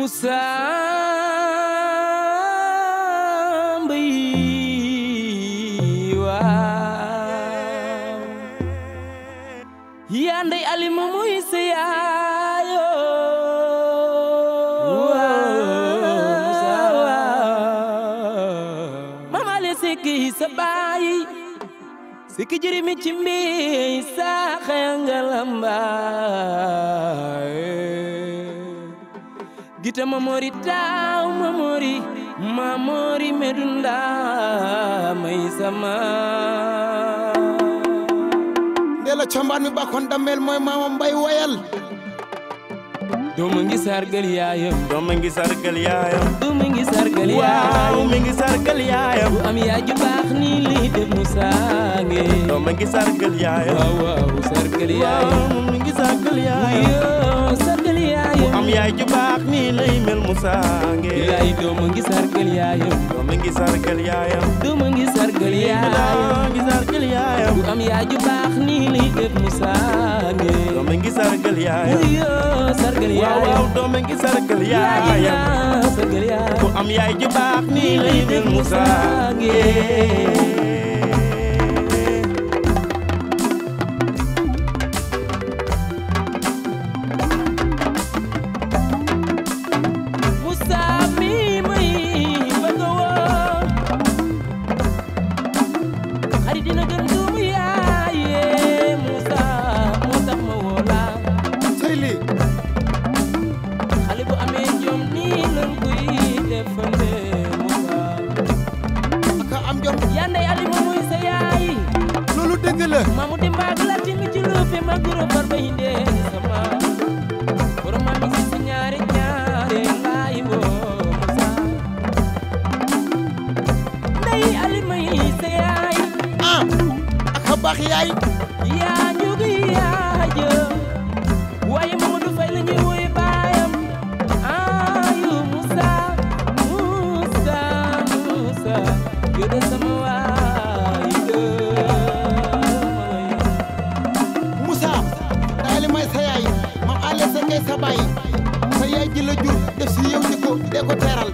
Moussa Mbaye waaw yaa ndey alima muy sa yaayo mama le sikki sa baay sikki jirimi ci mbi sa xayangalambaay gita mamori taw mamori mamori medunda may sama ndela combaan mi bakon dammel mooy mama mbay woyal doomu ngi sargal yaayam doom ngi sargal yaayam doomu ngi sargal waaw yaayam mi ngi sargal yaayam bu am yaay ju baax nii lii def Moussa nge doom ngi sargal yaayam waaw waaw sargal yaayam waaw mi ngi sargal yaayam yoo sargal yaayam am yaay ju baax nii lay mel Moussa nge yaay doomu ngi sargal yaayam doom ngi sargal yaayam doomu ngi sargal yaayam doom ngi sargal yaayam bu am yaay ju baax nii lii def Moussa nge doom ngi sargal yaayam yoo sargal waaw waaw yaayam doom ngi sargal yaayam yaayam sargal yaayam ku am yaay ju baax nii lay mel Moussa nge Moussa mi may bëgg a woo xarit dina gën doomu yaaye Moussa moo tax ma woo la sey lii xale bu amee jom nii lan koy defande Moussa ka am jom yaa ndey Alima muy sa yaay loolu dëgg la maamu di mbaag la tingi ci luufe ma guro far ba hinde sama borom ma mi si si ñaari ñaari laay woo Moussa ndey Alima yi sa yaay ah aka baax yaay yaa ñu ngi yaaja waaye Mamadou Faye la ñuy woy baayam ayu Moussa Moussa Moussa yow de sama waay dëmay Moussa daali may sa yaay mam ale sa ngay sa baay sa yaay ji la jur def si yow jikko dee ko teeral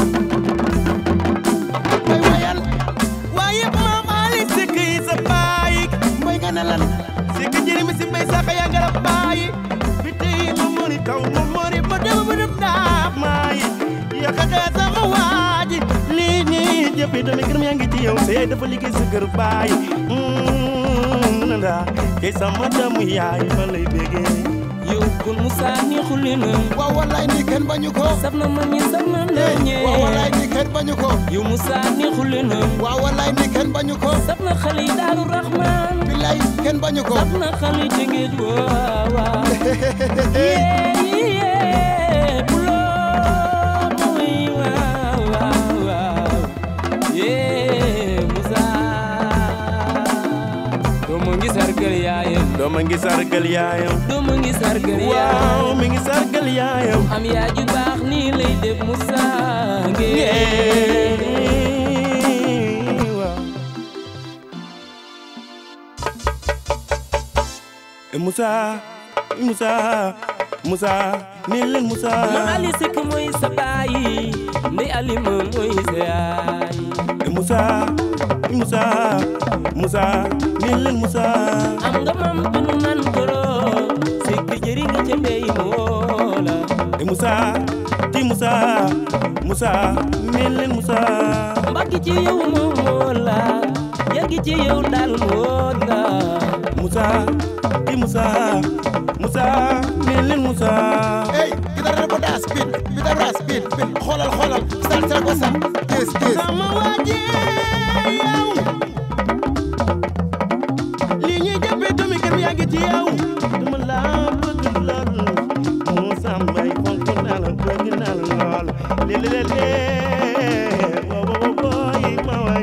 mbay woyal waaye maam Ali Seck yi sa baay mbay nga ne lan Seck jërimi si mbay sax yaa ngara baay bi tey ma mori taw ma mori ma dem ba dem daaf maay yàqate sama waaji lii nii jëfe dami gërëm yaa ngi ci yow sa yaay dafa liggéey sa kër baay nanda kay sama damu yaay ma lay bégee yow kon Moussa neexul li na waaw wallaay ni kenn bañu ko saf na ma mi saf na ndañe waaw wallaay ni kenn bañu ko yow Moussa neexul li na waaw wallaay ni kenn bañu ko saf na xale yi Daaru Rahman billaay kenn bañu ko saf na xale yi Tëngéej waaw waaw yee yee buloo mooy waaw waaw waaw yee Moussa doomu ngi sargal yaayam dooma ngi sargal yaayam doomu ngi sargal waaw yaayam mi ngi sargal yaayam am yaay ju baax nii lay def Moussa nge waaw Moussa Moussa Moussa ni leen Moussa ma Ali Seck mooy sa baay ndey Alima mooy sa yaay Moussa Moussa Moussa ni leen Moussa am nga mam tunu nan koro Seck jëri nga ca mbey moola Moussa ti Moussa Moussa ni leen Moussa mbaggi ci yow moom moola yàggi ci yow daal moola Moussa ti Moussa Moussa ni leen Moussa ey gitara ko daa speed gitara speed speed xoolal xoolal sal sal ko sal gis gis sama waaje yow lii ñuy jàppee doomi kër yaa ngi ci yow dama laa bëgg lool Moussa Mbaye fonk naa la bëgg naa la lool lii lii lii wo wo wo boy ma way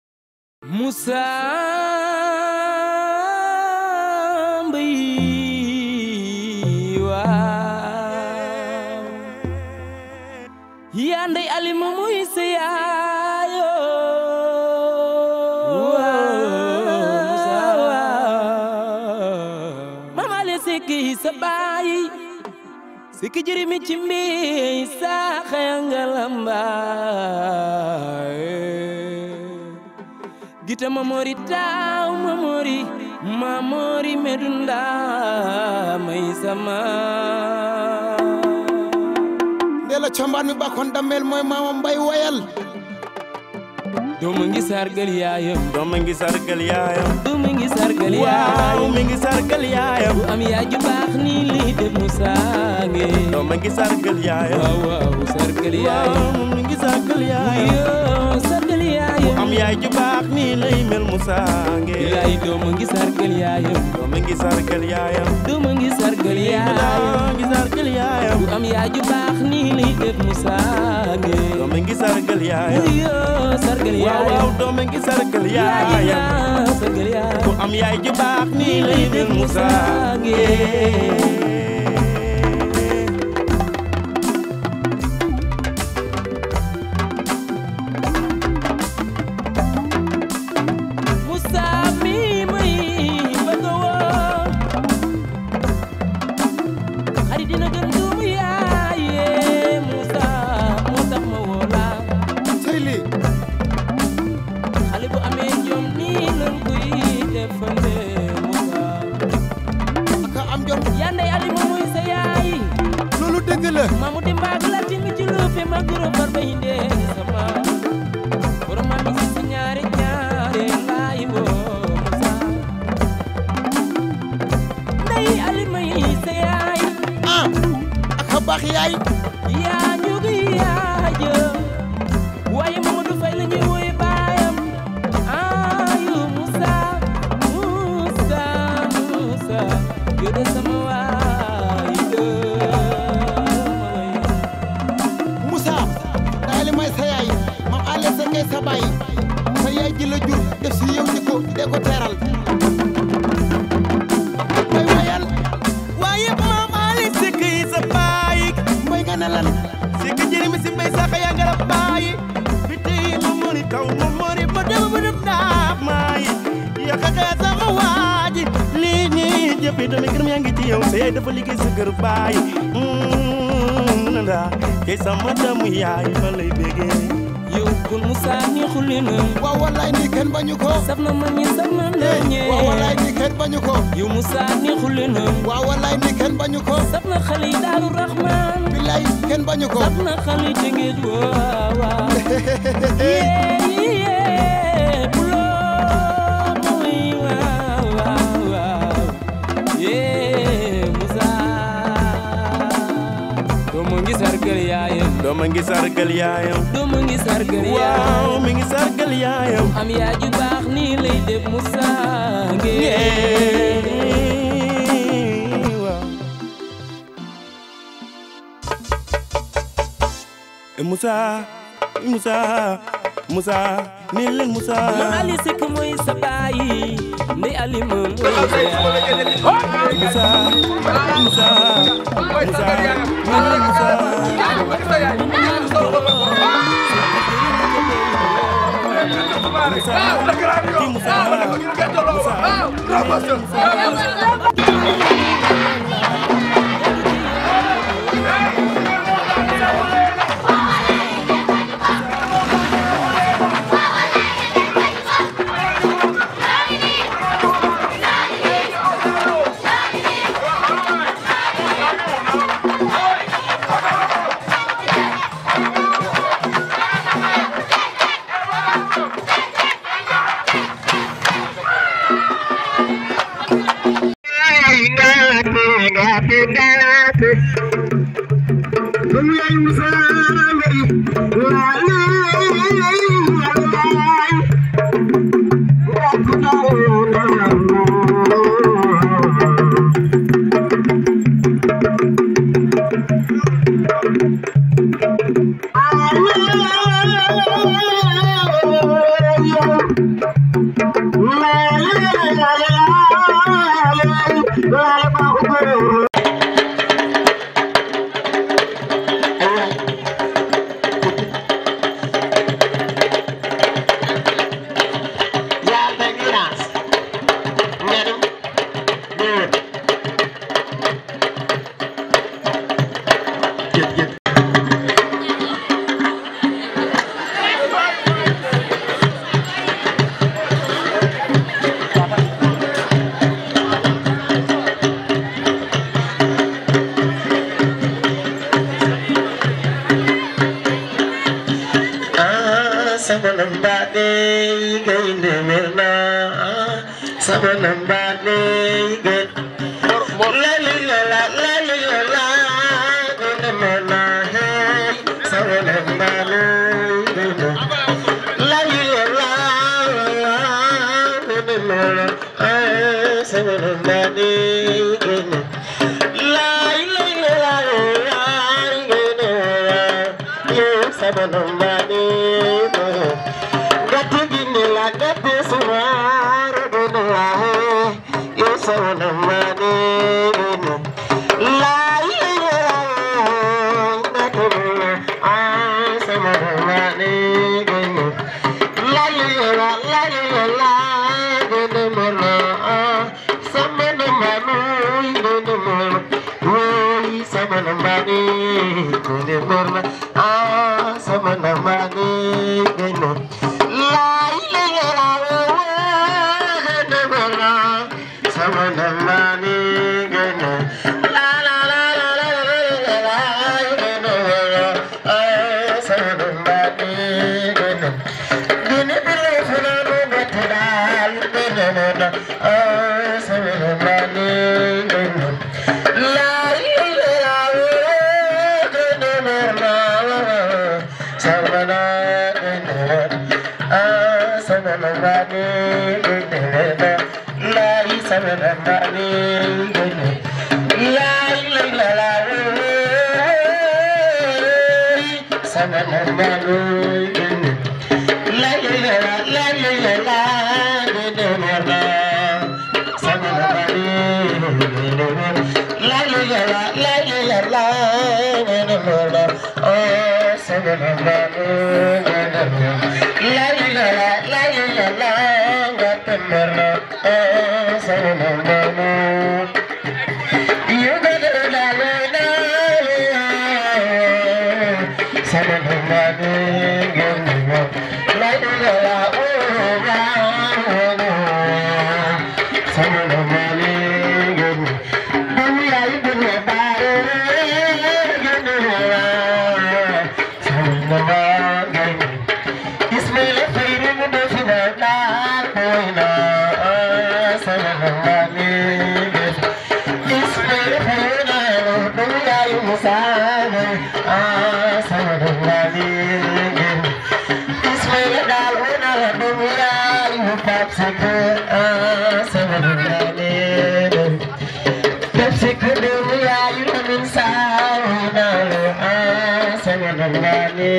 Moussa Mbaye yaa ndey alima muy sa yaayo mama ale sikki sa baay sikki jirimi ci mbi sa xayangalamba gita mamori taw mamori mamori medunda may sama ndela combaan mi bakkoon dammel mooy maama mbay woyal doomu ngi sargal yaayam doom mi ngi sargal yaayam doomu ngi sargal waaw yaayam mi ngi sargal yaayam bu am yaay ju baax nii lii def mu saange doom mi ngi sargal yaayam waaw waaw sargal yaayam waaw mi ngi sargal yaayam yoo sargal yaayam am yaay ju baax nii lay mel mu saange yaay doomu ngi sargal yaayam doom mi ngi sargal yaayam doomu ngi sargal yaayam doom mi ngi sargal yaayam bu am yaay ju baax nii lii def mu saange doom mi ngi sargal yaayam yoo sargal waaw waaw yaayam doom mi ngi sargal yaayam yaayam sargal yaayam ku am yaay ju baax nii lay mel mu saange Moussa mi may bëgg a woo xarit dina gën doomu yaaye Moussa moo tax ma woo la sëy lii xale bu amee jom nii lan koy defande Moussa aka am jom yaa ndey ali ma mooy sa yaay loolu dëgg la mamu di mbaag la timi ci lu fi ma guro far ba hinde sama borom ma mi si ñaari ñaari laay woo Moussa ndey ali may sa yaay ah aka baax yaay yaa njugi yaa jë waaye Mamadou Faye la ñuy woy baayam ayu Moussa Moussa Moussa yow de sama waay dëy Moussa daay li may sa yaay mam ale sa kay sa baay sa yaay ji la jur def si yow jikko dee ko teeral mbay woyal waaye maam Ali Seck yi sa baay mbay nga ne lan Seck jëri mi si mbay sax yaa ngara baay bi tey ma mori taw ma mori ma dem ba dem daab maay yakaka sama waaji lii ñii jëfi doomi gërëm yaa ngi ci yow see dafa liggéey sa kër baay nanda kay sama damu yaay ma lay bégee yow kon Moussa ni xulli na waaw wallaay ni kenn bañu ko saf na ma ñi saf na nañe waaw wallaay ni kenn bañu ko yow Moussa ni xulli na waaw wallaay ni kenn bañu ko saf na xale yi Daaru Rahman billaay kenn bañu ko saf na xale yi Tëngéej waaw waaw yee yee buloo muy waaw waaw waaw yee Moussa doomu ngi sargal yaayam dooma ngi sargal yaayam doomu ngi sargal waaw yaayam mi ngi sargal yaayam am yaay ju baax nii lay def Moussa ngeen waaw Eh, Moussa Moussa Moussa ni leen Moussa ma Ali Seck mooy sa baay ndey Ali ma mooy sa yaay Moussa Moussa Moussa ni leen Moussa Moussa ki Moussa Moussa sabana mbane gen la li la la la li la la gona mana he sabana mbane gen la li la la la gona mana he sabana mbane gen la li la la la gona ye sabana mbane gen gati gini la gati sumara gini la he yo sabana mbane gen la li la la gati gini ah sabana mbane gen la li la la li la gini mana ah sabana mbane gini mana Woi sabana mbane gini mana ah sabana mbane gini la li la la gini mana sabana mbane gini la la la la la la la gini mana ah sabana mbane gini gini bile fulano batidal gini mana ah sabana mbane gini la li la la gini mana sabana gini ah sabana mbane gini mana la li sabana mbane gini la li la la sabana mbane gini la li la la la li la la gini mana sabana mbane gini mana la li la la la li la la gini mana oh sabana mbane gini mana la li la la la li la la gini mana oh sabana mbane you got it la la la sabana mbane gini mana la li la la oh la sabana mbane gini dunia itu lebar gini mana sabana mbane Ismail Fairu muda sudah poina sabana mbane Ismail Fairu na dunia itu musana sabana mbane Ismail daluna dunia itu papsike sabana mbane Pepsi dunia itu min sauna sabana mbane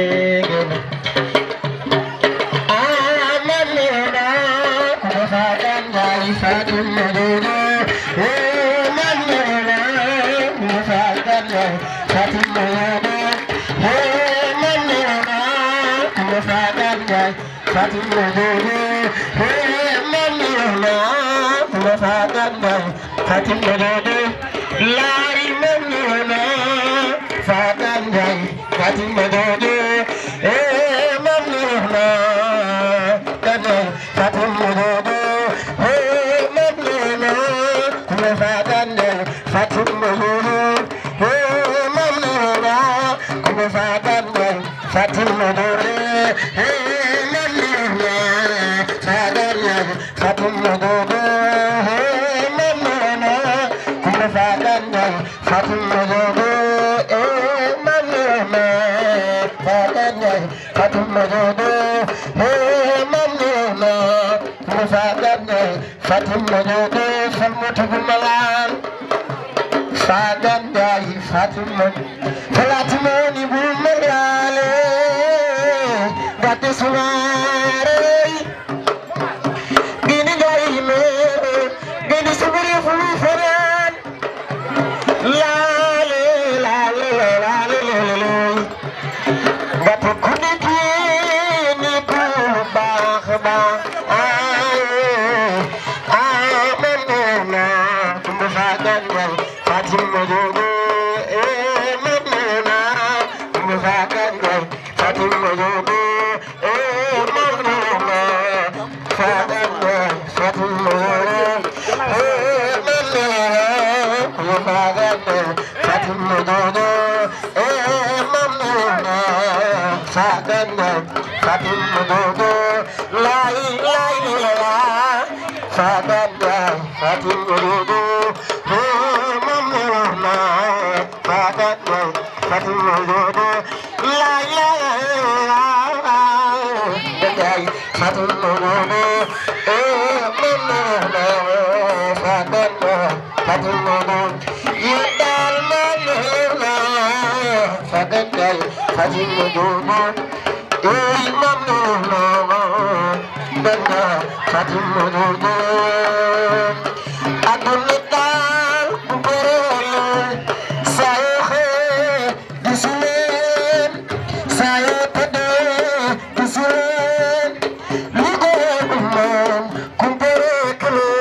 Amanina kufakan dari fatum maduna Amanina kufakan dari fatum maduna Amanina kufakan dari fatum maduna Amanina kufakan dari fatum maduna Lari manina fakan dari fatum maduna Eh manina kana fatum maduna Eh manina kufakan dari fatum maduna Eh manina kufakan dari fatum maduna Eh manina fakan dari fatum maduna Eh manina kufakan dari fatum maduna Eh manina fakan dari fatum maduna Eh manina kufakan dari fatum maduna Falmutu gumalan Fagan dari Fatima Fatima ni bumerale Gati sumare Gini gari me Gini suburi fufaran Lale lale lale lale Gati kuni kini ku bah bah Amenena Kumbafagan dari Fatima Jogo Amenena Kumbafagan dari Fatima Jogo Amenena Fagan dari Fatima Jogo Amenena Kumbafagan dari Fatima Jogo Amenena Fagan dari Fatima Jogo La ilaha illallah Fagan Njaay Fatim Ododo moom la wax naa Fagan Njaay Fatim Ododo laay laay Njaay Fatim Ododo moom la wax naa Fagan Njaay Fatim Ododo yi daal moom la wax naa Fagan Njaay Fatim Ododo Ey moom la wax Dana Fatima Dodo Aduna daal bu bëree saa yoo xëyee gisu leen saa yoo tëddee gisu leen li ko moom ku bëree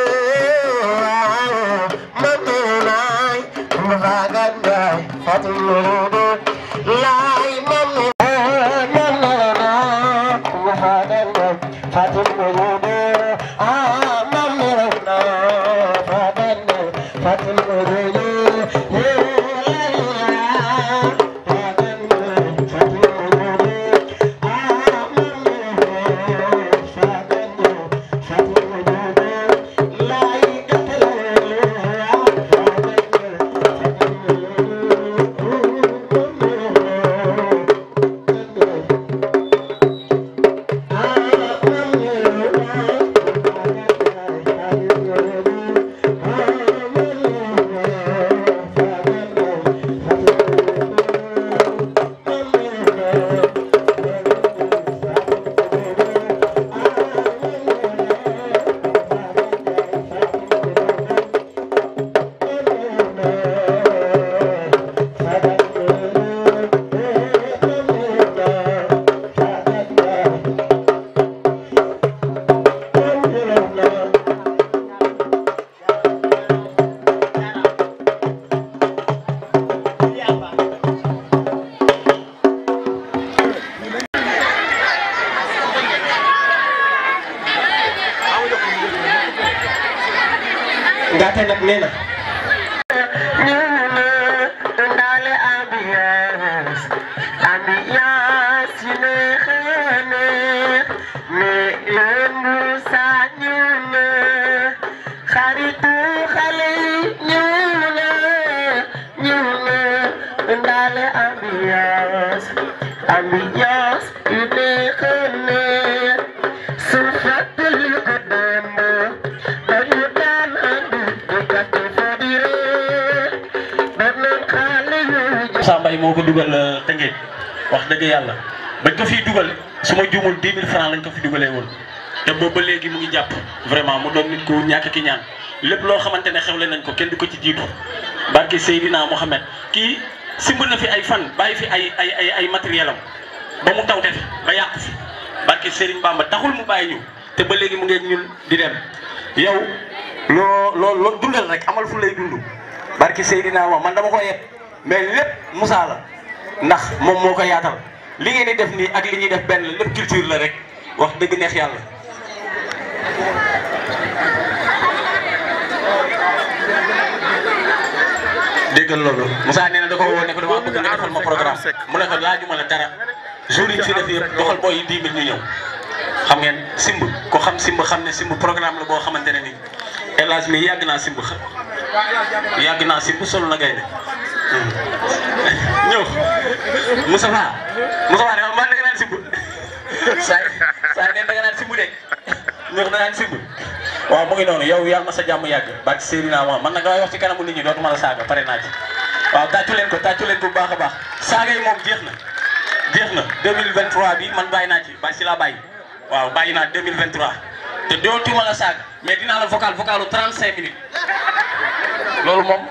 këlee man de laay ma faagan daay Fatima Dodo laay man de man de laay ma faagan daay Fatima Dodo ah man de laay faagan daay Fatima Dodo Ngate nag nee na ñu ne ndaale ambiance ambiance yi neexee neex mais leen bu saa ñu ne xaritu xale yi ñu ne ñu ne ndaale ambiance ambiance yi neexee neex su fàttali ko démb dañu daan andi di gàtte fa di ree benn xale yooyu Moussa Mbaye moo ko dugal Tëngéej wax dëgg yàlla bañ ko fiy dugal su ma juumul 10 000 francs lañ ko fi dugalee woon te boobu ba léegi mu ngi jàpp vraiment mu doon nit ku ñàkk ki ñaan lépp loo xamante ne xewle nañ ko kenn du ko ci jiitu barke Seydina Mohamed kii simb na fi ay fan bàyyi fi ay ay ay ay matériel am ba mu tawte fi ba yàqu fi barke Serigne Bamba taxul mu bàyyi ñu te ba léegi mu ngi ak ñun di dem yow loo loo loo dundal rek amal fu lay dund barke Seydina wa man dama ko yeb mais lépp Moussa la ndax moom moo ko yaatal li ngeen di def nii ak li ñuy def benn lépp culture la rek wax dëgg neex yàlla. déggal loolu Moussa nee na da ko woo ne ko dama bëgg nga defal ma programme mu ne ko laajuma la dara jour yi ñu fi def yëpp doxal booy yi 10 000 ñu ñëw xam ngeen simb ko xam simb xam ne simb programme la boo xamante ne nii El Hadj mi yàgg naa simb xa yàgg naa simb solo na gaynde ñëw Moustapha Moustapha ne ma man da nga naan simb saa saa ngeen da nga naan simb de ñëw da naan simb waaw mu ngi noonu yow yàlla ma sa jàmm yàgg barke Seydina Muhammad man nag damay wax ci kanamu nit ñi dootuma la saaga pare naa ci waaw tàccu leen ko tàccu leen ko bu baax a baax saaga yi moom jeex na jeex na 2023 bi man bàyyi naa ci bàyyi si laa bàyyi waaw bàyyi naa 2023 te dootuma la saaga mais dinaa la vocal vocalu 35 minutes loolu moom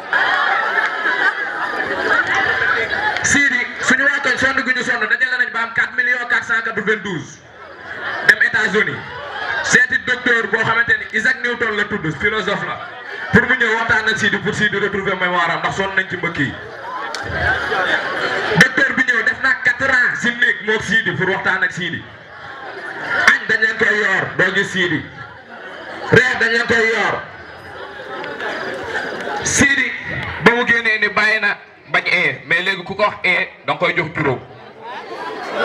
Sidi suñu waa koñ sonn gu ñu sonn dajale nañ ba am 4 millions 492 dem États-Unis seeti docteur boo xamante ni Isaac Newton la tudd philosophe la pour mu ñëw waxtaan ak Sidi pour Sidi retrouver mémoire am ndax sonn nañ ci mbëkk yi docteur bi ñëw def naa 4 ans si néeg moog Sidi pour waxtaan ak Sidi añ dañ leen koy yor doo gis Sidi reer dañ leen koy yor Sidi ba mu génnee ni bàyyi na bañ ee mais léegi ku ko wax ee da nga koy jox juróom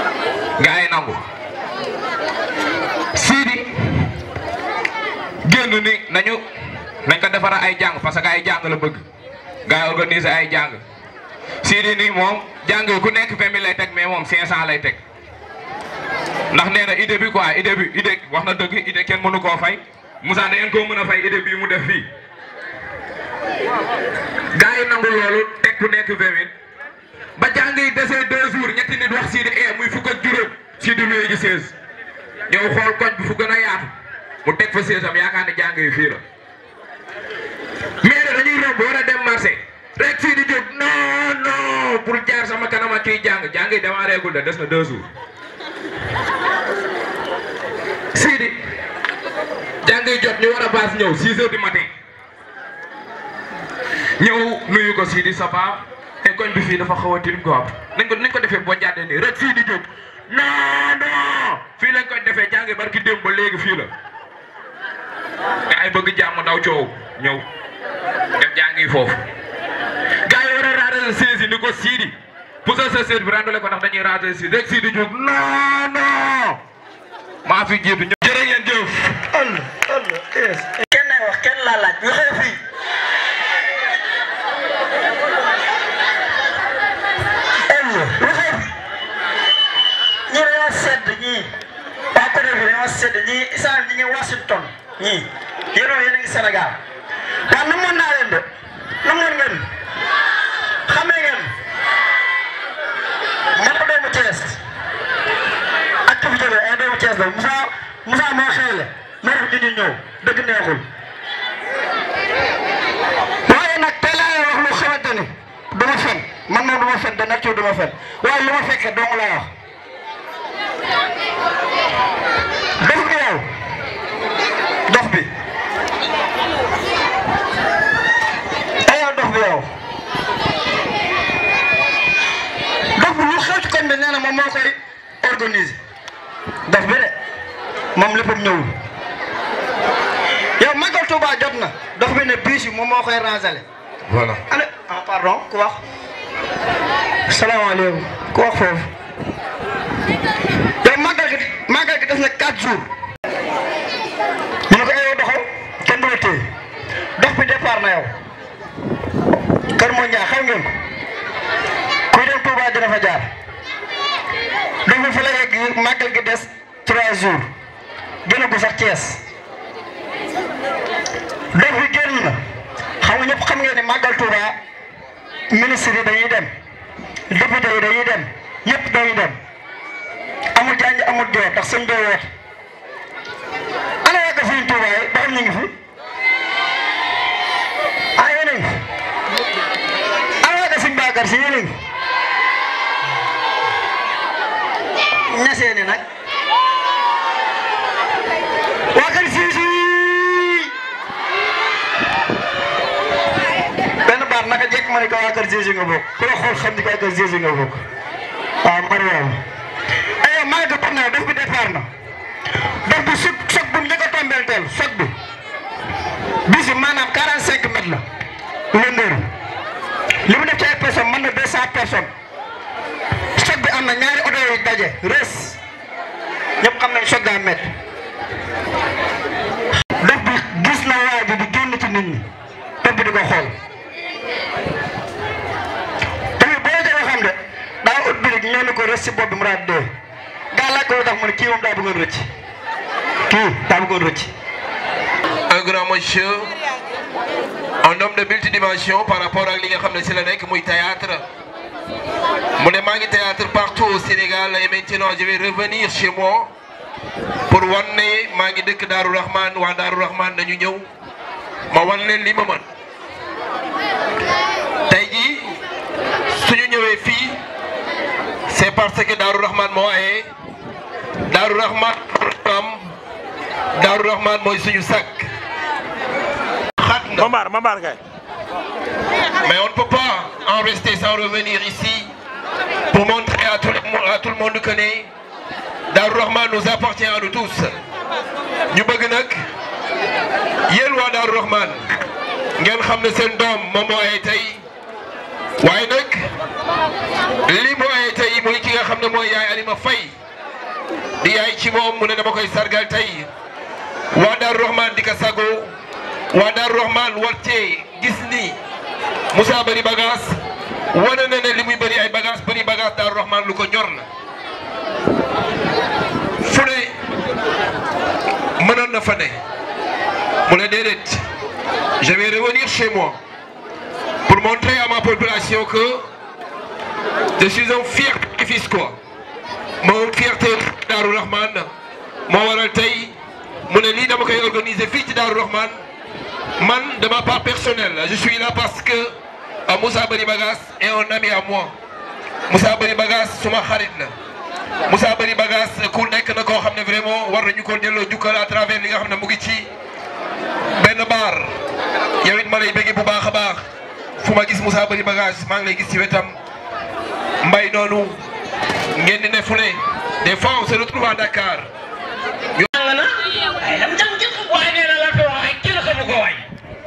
nga ay nangu Sidi génn ni nañu nañ ko defara ay jàng parce que ay jàng la bëgg gars yi organiser ay jàng Sidi nii moom jàng yi ku nekk vingt mille lay teg mais moom cinq cent lay teg ndax nee na idée bi quoi idée bi idée wax na dëgg idée kenn mënu koo fay Moussa da ngeen koo mën a fay idée bii mu def fii gars yi nangu loolu teg ku nekk vingt mille ba jàng yi desee deux jours ñetti nit wax Sidi e muy fukk ak juróom Sidi luy gi seize ñëw xool koñ bi fu gën a yaatu mu teg fa seize am yaakaar ne jàng yi fii la mais dañuy romb war a dem marché rek fii di jóg non non pour jaar sama kanam ak kiy jàng jàng yi démarré gul de des na deux jours Sidi jàng yi jot ñu war a baas ñëw 6 heures du matin ñëw nuyu ko Sidi Sapa te koñ bi fii dafa xaw a tilim quoi nañ ko nañ ko defee boo jàddee nii rek fii di jóg non non fii lañ koy defee jàng yi barki démb ba léegi fii la te ay bëgg jàmm daw coow ñëw def jàngi foofu gars yi war a raadal saisi ni ko Sidi pour sa sa bi randale ko ndax dañuy raadal si rek Sidi jóg non non maa fi jiitu ñëw jërë ngeen jëf Allah Allah yes kenn nay wax kenn laa laaj lu xew fii ello lu xew fii ñii dañoo sedd ñii waa côté bi dañoo sedd ñii isaan ñi ngi Washington ñii yéen yéen a ngi Sénégal waaw namoon naa leen de namoon ngeen xamee ngeen man ko doomu Thiès activité bi ay doomu Thiès la Moussa Moussa moo xewle moo tax ñu ñëw dëgg neexul waaye nag tey laa leen wax lu xamante ni du ma fen man moom du ma fen de nature du ma fen waaye lu ma fekkee dong lay wax dof bi yow dof bi ay yow dof bi yow dof bi lu xew ci koñ bi nee na moom moo koy organiser dof bi de moom léppam ñëwul yow Magal Touba jot na dof bi ne biis yi moom moo koy rangale voilà ana ah pardon ku wax salaamaaleykum ku wax foofu yow màggal gi màggal gi def na 4 jours ñu ne ko ayoo doxal kenn du la téye dox bi départ na yow kër moo ñaa xam ngeen ko kuy dem Touba dina fa jaar dox bi fa la yegg màggal gi des 3 jours gën a gu sax Thiès dox bi génn na xam nga ñëpp xam ngeen ne màggal Touba ministre yi dañuy dem député yi dañuy dem ñëpp dañuy dem amul janj amul joor ndax sëñ bee woote ana waa ko fii Touba yi ba xam ñu ngi fi ah yéen a ngi fi ana waa ko sëñ Bakar si yéen a ngi fi ñasee ni nag waa kër si si benn baat naka jekk ma ne ko waa kër Jésus nga bokk ku la xool xam ni ko waa kër Jésus nga bokk waaw Mariam aywa maa ngi ko na def bi départ na def bi soog soog bu njëkk a tombeel teel soog bi bis bi maanaam 45 mètres la lëndër li mu def ci ay personnes mën na 200 personnes soog bi am na ñaari oto yu daje res ñëpp xam nañ soog daa métti def bi gis na waa ji di génn ci nit ñi def bi di ko xool. tamit boo jëlee xam de daa ut bi rek ñëw na ko rës si bopp bi mu raad dee gaa laaj ko lu tax mu ne kii moom daa bëggoon rëcc kii daa bëggoon rëcc. un grand monsieur un homme de multidimension par rapport ak li nga xam ne si la nekk muy théâtre mu ne maa ngi théâtre partout au Sénégal et maintenant je vais revenir chez moi pour wan ne maa ngi dëkk Daaru Rahman waa Daaru Rahman nañu ñëw ma wan leen li ma mën tey jii suñu ñëwee fii c'est parce que Daaru Rahman moo aye Daaru Rahman am Daaru Rahman mooy suñu sakk xat na Mamar Mamar kay mais on ne peut pas en rester sans revenir ici pour montrer à tout le monde, à tout le monde que ne Darou Rahman nous appartient à nous tous ñu bëgg nag yéen waa Darou Rahman ngeen xam ne seen doom moom moo ay tey waaye nag li mu ay tey muy ki nga xam ne mooy yaay Alima Faye di yaay ci moom mu ne dama koy sargal tey waa Daaru Rahman di ko sago waa Daaru Rahman war cee gis ni Moussa bëri bagage wane na ne li muy bëri ay bagage bëri bagage Daaru Rahman lu ko ñor la fu ne mënoon na fa ne mu ne déedéet je vais revenir chez moi pour montrer à ma population que je suis un fier fils quoi moo fierté Daaru Rahman moo waral tey mu ne lii dama koy organiser fii ci Daaru Rahman man de ma part personnelle je suis là parce que ah, Moussa Bari Bagas est un ami à moi Moussa Bari Bagas suma xarit la Moussa Bari Bagas ku nekk na koo xam ne vraiment war nañu ko delloo jukkal à travers li nga xam ne mu ngi ci benn baar yow it ma lay bëgg bu baax a baax fu ma gis Moussa Bari Bagas maa ngi lay gis ci wetam mbay noonu ngeen di ne fu ne des fois on se retrouve à Dakar. jàng na ay lam jàng jël waaye nee na la ko wax ay kenn xamu ko waay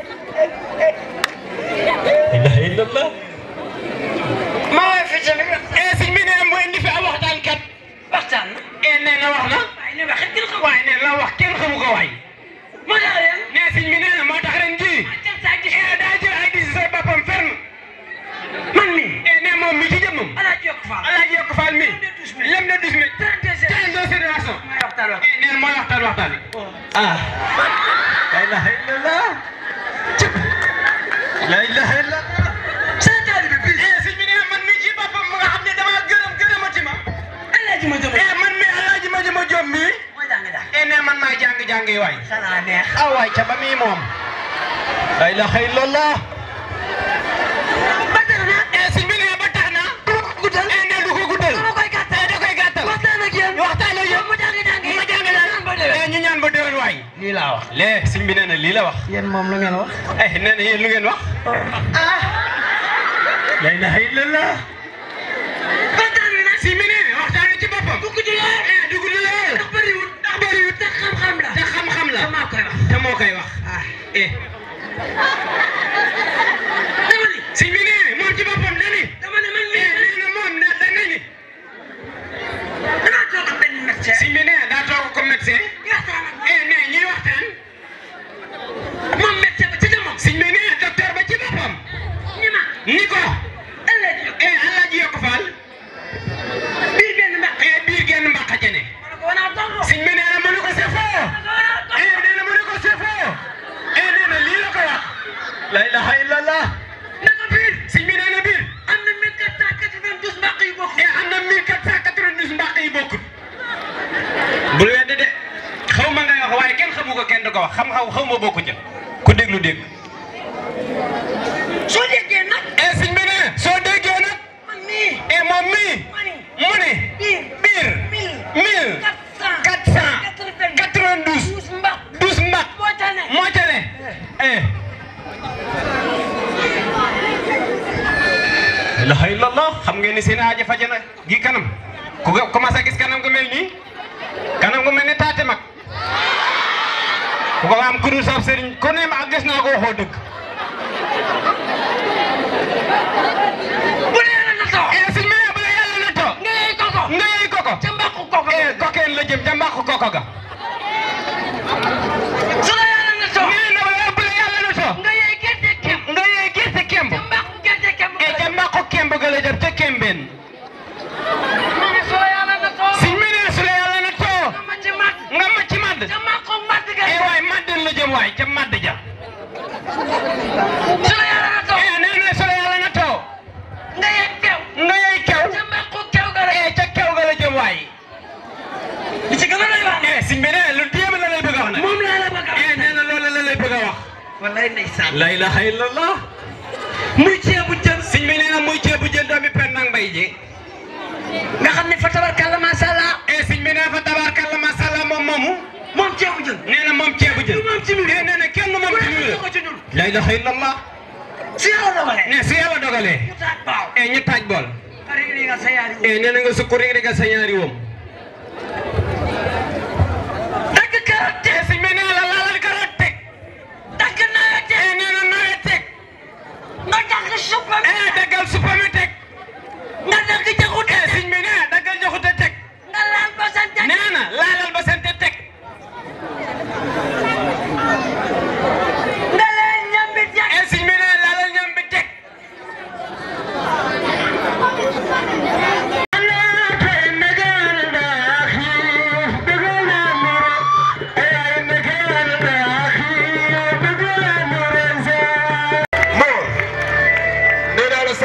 ilaha illallah ma waay fi tamit eh sëñ bi nee mu indi fi am waxtaan kat waxtaan eh nee na wax na waaye nee wax kenn xamu waaye nee la wax kenn xamu ko waay moo tax ren nee sëñ bi nee na moo tax ren ji eh daa jël ay décision boppam ferme man mi eh nee moom mi ci jëmmam alaaji yokk faal alaaji yokk faal mi lem de douze mille trente deux génération eh nee na mooy waxtaan waxtaan ah la ilaha illallah la ilaha illallah seen taalibe bi eh sëñ bi nee man mi ci boppam mu nga xam ne dama gërëm gërëmati ma alaaji ma jëm eh man mi alaaji ma jëm jom mi eh nee man maay jàng jàng yi waay sana neex ah waay ca ba mi moom la ilaha illallah ba tax na eh sëñ bi nee ba tax na du ko guddal eh nee du ko guddal da koy gàttal da koy gàttal waxtaan ak yéen waxtaan ak yéen ma jàng jàng ma jàng jàng eh ñu ñaan ba déwén waay lii laa wax lee sëñ bi nee na lii la wax yéen moom lu ngeen wax eh nee na yéen lu ngeen wax ah la ilaha illallah waxtaan wi nag si mi ne waxtaan wi ci boppam dugg ci lool eh dugg ci lool ndax bëriwul ndax bëriwul te xam-xam la te xam-xam la te moo koy wax te moo koy wax ah eh dama ni si mi ne moom ci boppam dani dama ne man mii nee na moom da da ni danaa toog ak benn médecin si mi ne daa toog comme médecin eh ne ñuy waxtaan moom médecin ba ci jëmmam si mi ne docteur ba ci boppam ni ma ni ko eh alaaji yokk faal biir genn mbaq eh biir genn mbaq jene siñ bi nee na mënu ko c'est faux eh nee na mënu ko c'est faux eh nee na lii la ko wax la ilaha illallah naka biir siñ bi nee na biir am na 1492 mbaq yu bokk eh am na 1492 mbaq yu bokkut bul weddi de xaw ma ngay wax waaye kenn xamu ko kenn du ko wax xam-xam xaw ma bokku ca ku déglu dégg soo déggee nag eh siñ bi nee soo déggee nag man mii eh moom mii mu ne biir mille quatre cent quatre-vingt-douze douze mbaq moo ca ne eh ilaha illallah xam ngeen ni seen aaja faje na gi kanam ku ko commencé gis kanam gu mel nii kanam gu mel ni taate mag ku ko am kudu sab sëriñ ku ne ma gis naa ko waxoo dëgg bu dee la natoo eh sëñ bi bu la yàlla natoo nga yey koko nga yey koko ca mbaqu koko eh kokeen la jëm ca mbaqu koko ga su la yàlla natoo nee na la bu la yàlla natoo nga yey gerte kemb nga yey gerte kemb ca mbaqu gerte kemb eh ca mbaqu kemb ga la jëm ca kembeen sëñ bi nee su la yàlla natoo nga ma ci madd eh waay madden la jëm waay ca madd ja su la yàlla natoo eh nee na su la yàlla natoo nga yey kew nga yey kew ca mbaqu kew ga la eh ca kew ga la jëm waay li ci gën a lay wax eh sëñ bi nee lu téem la lay bëgg a wax nag moom laa la bëgg a wax eh nee na loolu la lay bëgg a wax wallaay ndeysaan la ilaha illallah muy ceebu jën sëñ bi nee na muy ceebu jën doomi pen nag mbay ji nga xam ne fa tabarkalla macha allah eh sëñ bi nee fa tabarkalla macha allah moom moomu moom ceebu jën nee na moom ceebu jën moom ci biir nee na kenn moom ci biir la ilaha illallah si yàlla dogalee ne si yàlla dogalee ñu taaj baaw eh ñu taaj bool eh nee na nga sukk rek rek sa ñaari woom dagg karoot teg si mi nee la laalal karoot teg dagg nawet teg eh nee na nawet teg nga dagg suppame eh daggal suppame teg nga dagg jaxute eh si mi nee daggal jaxute teg nga laal basante nee na laalal basante teg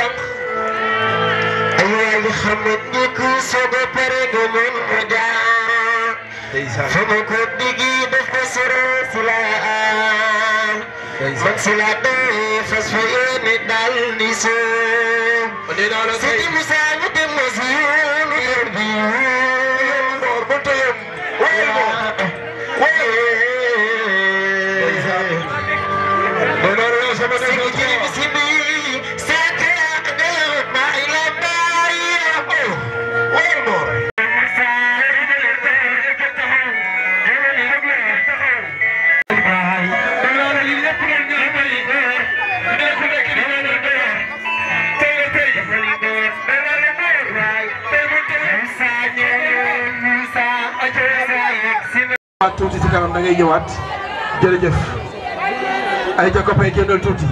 sànq ay waay li xam ne ni ku soog a pare nga mën ko jaar fa ma ko digi def ko sore si la am man si la dee fas fa yéene daal ni soo Sidi Musa ñu dem na si yoonu yor bi yoor ba teyam waaye waaye Sidi jiri bisimi saate ak dee maa ila baay waaye moor waat tuuti si kanam da ngay ñëwaat jërëjëf ay ja copain génnal tuuti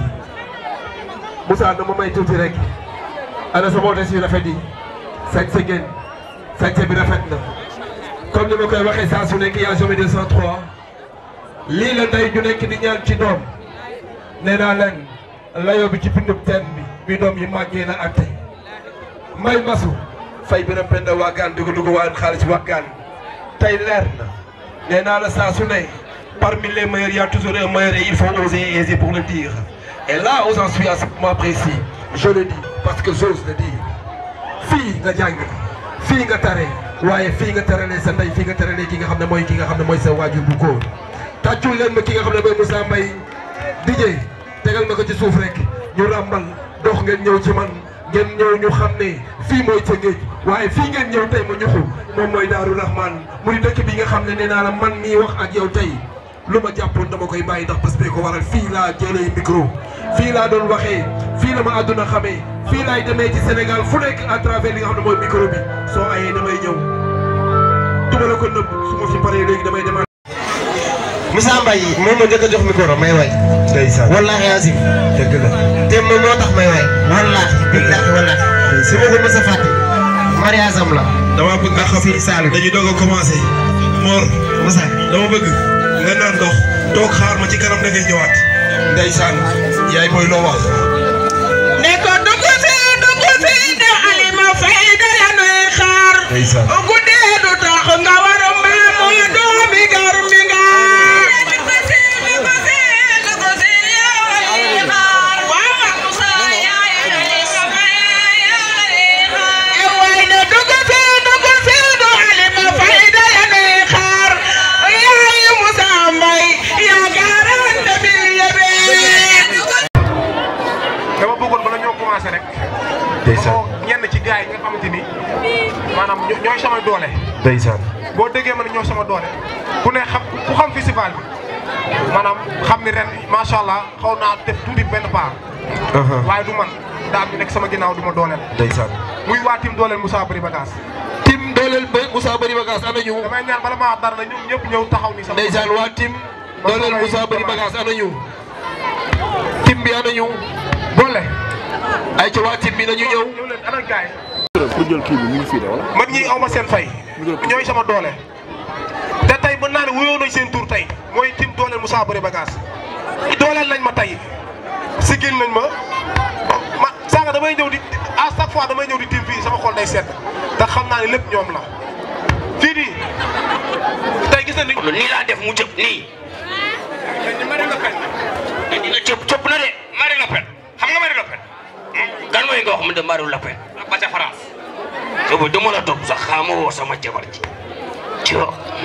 Moussa dama may tuuti rek ana sa moote si rafet yi sañse ngeen sañse bi rafet na comme ni ma koy waxee saa su nekk yaa jamais 203 lii la ndey ju nekk di ñaan ci doom nee naa leen layoo bi ci bindub teen bi bi doom yi màggee na ak tey may masu fay bi penda waagaan di ko dugg waa xaalis waagaan tey leer na nee naa la saa su ne parmi les meilleurs il y a toujours un meilleur et il faut oser et oser pour le dire et là où j'en suis à ce moment précis je le dis parce que j'ose le dire fii nga jàng fii nga tare waaye fii nga taralee sa ndey fii nga taralee ki nga xam ne mooy ki nga xam ne mooy sa waajur bu góor tàccul leen ma ki nga xam ne mooy Moussa Mbaye DJ tegal ma ko ci suuf rek ñu ràmbal dox ngeen ñëw ci man ngeen ñëw ñu xam ne fii mooy Tëngéej waaye fii ngeen ñëw tey ma ñuxu moom mooy Daaru Rahman muy dëkk bi nga xam ne nee naa la man mii wax ak yow tey lu ma jàppoon dama koy bàyyi ndax bés bee ko waral fii laa jëlee micro fii laa doon waxee fii la ma àdduna xamee fii laay demee ci Sénégal fu nekk à travers li nga xam ne mooy micro bi soo ayee damay ñëw duma la ko nëbb su ma fi paree léegi damay demaat. Moussa Mbaye moom ma njëkk a jox micro may way ndeysaan wallaahi azim dëgg la te moom moo tax may way wallaahi billaahi wallaahi si ma ko mës a fàtte mariage am la dama bëgg nga xam Fii Saalum. dañuy doog a commencé Mor Moussa dama bëgg nga naan ndox toog xaar ma ci kanam da ngay ñëwaat ndeysaan yaay mooy loo wax ne ko dugg si dugg si de Alima Faye da la nuy xaar ndeysaan guddee du tax nga war a mbaamu doomi gar mi nga e way ne dugg si dugg si de Alima Faye da la nuy xaar yaay Moussa Mbaye yaa garante bil yebe dama bëggoon bala ñoo commencé rek. ndeysaan moo ñenn ci gars yi nga xamante ni maanaam ño- ñooy sama doole. ndeysaan boo déggee ma ne ñoo sama doole ku ne xam ku xam festival bi maanaam xam ni ren macha allah xaw naa def tuuti benn part. waaye du man daa am ñu nekk sama ginnaaw du ma dooleel. ndeysaan muy waa tim dooleel Moussa Bari Bagage. tim dooleel ba Moussa Bari Bagage ana ñu damay ñaan bala maa wax dara na ñoom ñëpp ñëw taxaw ni sama. ndeysaan waa tim dooleel Moussa Bari Bagage ana ñu tim bi ana ñu boole. ay ca waa tim bi nañu ñëw ñëw leen ana gars yi. man ñii aw ma seen fay. ñooy sama doole. te tey mën naa ne wuyoo nañ seen tur tey mooy tim dooleel Moussa Bari Bagage. dooleel nañ ma tey sigil nañ ma ma sànq damay ñëw di à chaque fois damay ñëw di tim fii sama xol day sedd te xam naa ne lépp ñoom la. fii nii tey gis nañ ni. nii laa def mu jëp nii dina cëp cëp na de Marine Le Pen xam nga Marine Le Pen kan mooy nga wax mu de Marine Le Pen ba ca France boobu dama la topp sax xaama woo sama jabar ji cio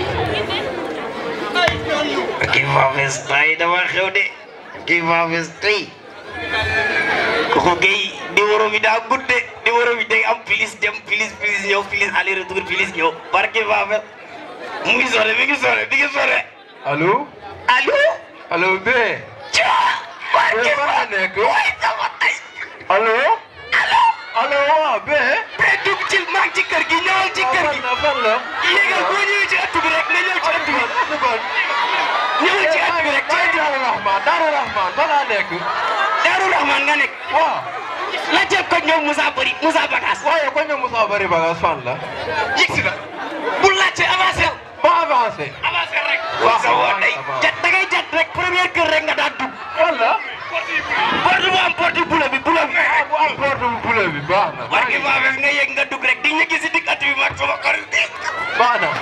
kii fa fees tay dama xew de kii fa fees tay koko gay di woro bi daa gudde di woro bi day am pilis dem pilis pilis ñëw pilis aller retour pilis ñëw barke fa fees mu ngi sore mi ngi sore mi ngi sore allo allo allo bé Caa barke fan nga nekk waay sama tay allo allo waa bé te dugg ci maa ngi ci kër gi ñëwal ci kër gi fan la fan la yéegal boo ñëwee ci ëtt bi rek nga ñëw ci ëtt bi ñëwal ci ëtt bi rek ci ëtt bi Daaru Rahman Daaru Rahman fan laa nekk Daaru Rahman nga nekk waaw la jël ko ñoom Moussa Bari Moussa Bagas waaye ko ñoom Moussa Bari Bagage fan la yëg si la bu laajte avancé ba avancé avancé rek Waaw, sa woo day avancé. jat da ngay jat rek première kër rek nga daan dugg wala porte bu am porte bula bi bula bi bu am porte bu bula bi baax na war gi maa nga yegg nga dugg rek di ñu gis si digg at bi mag sama xarit bi baax na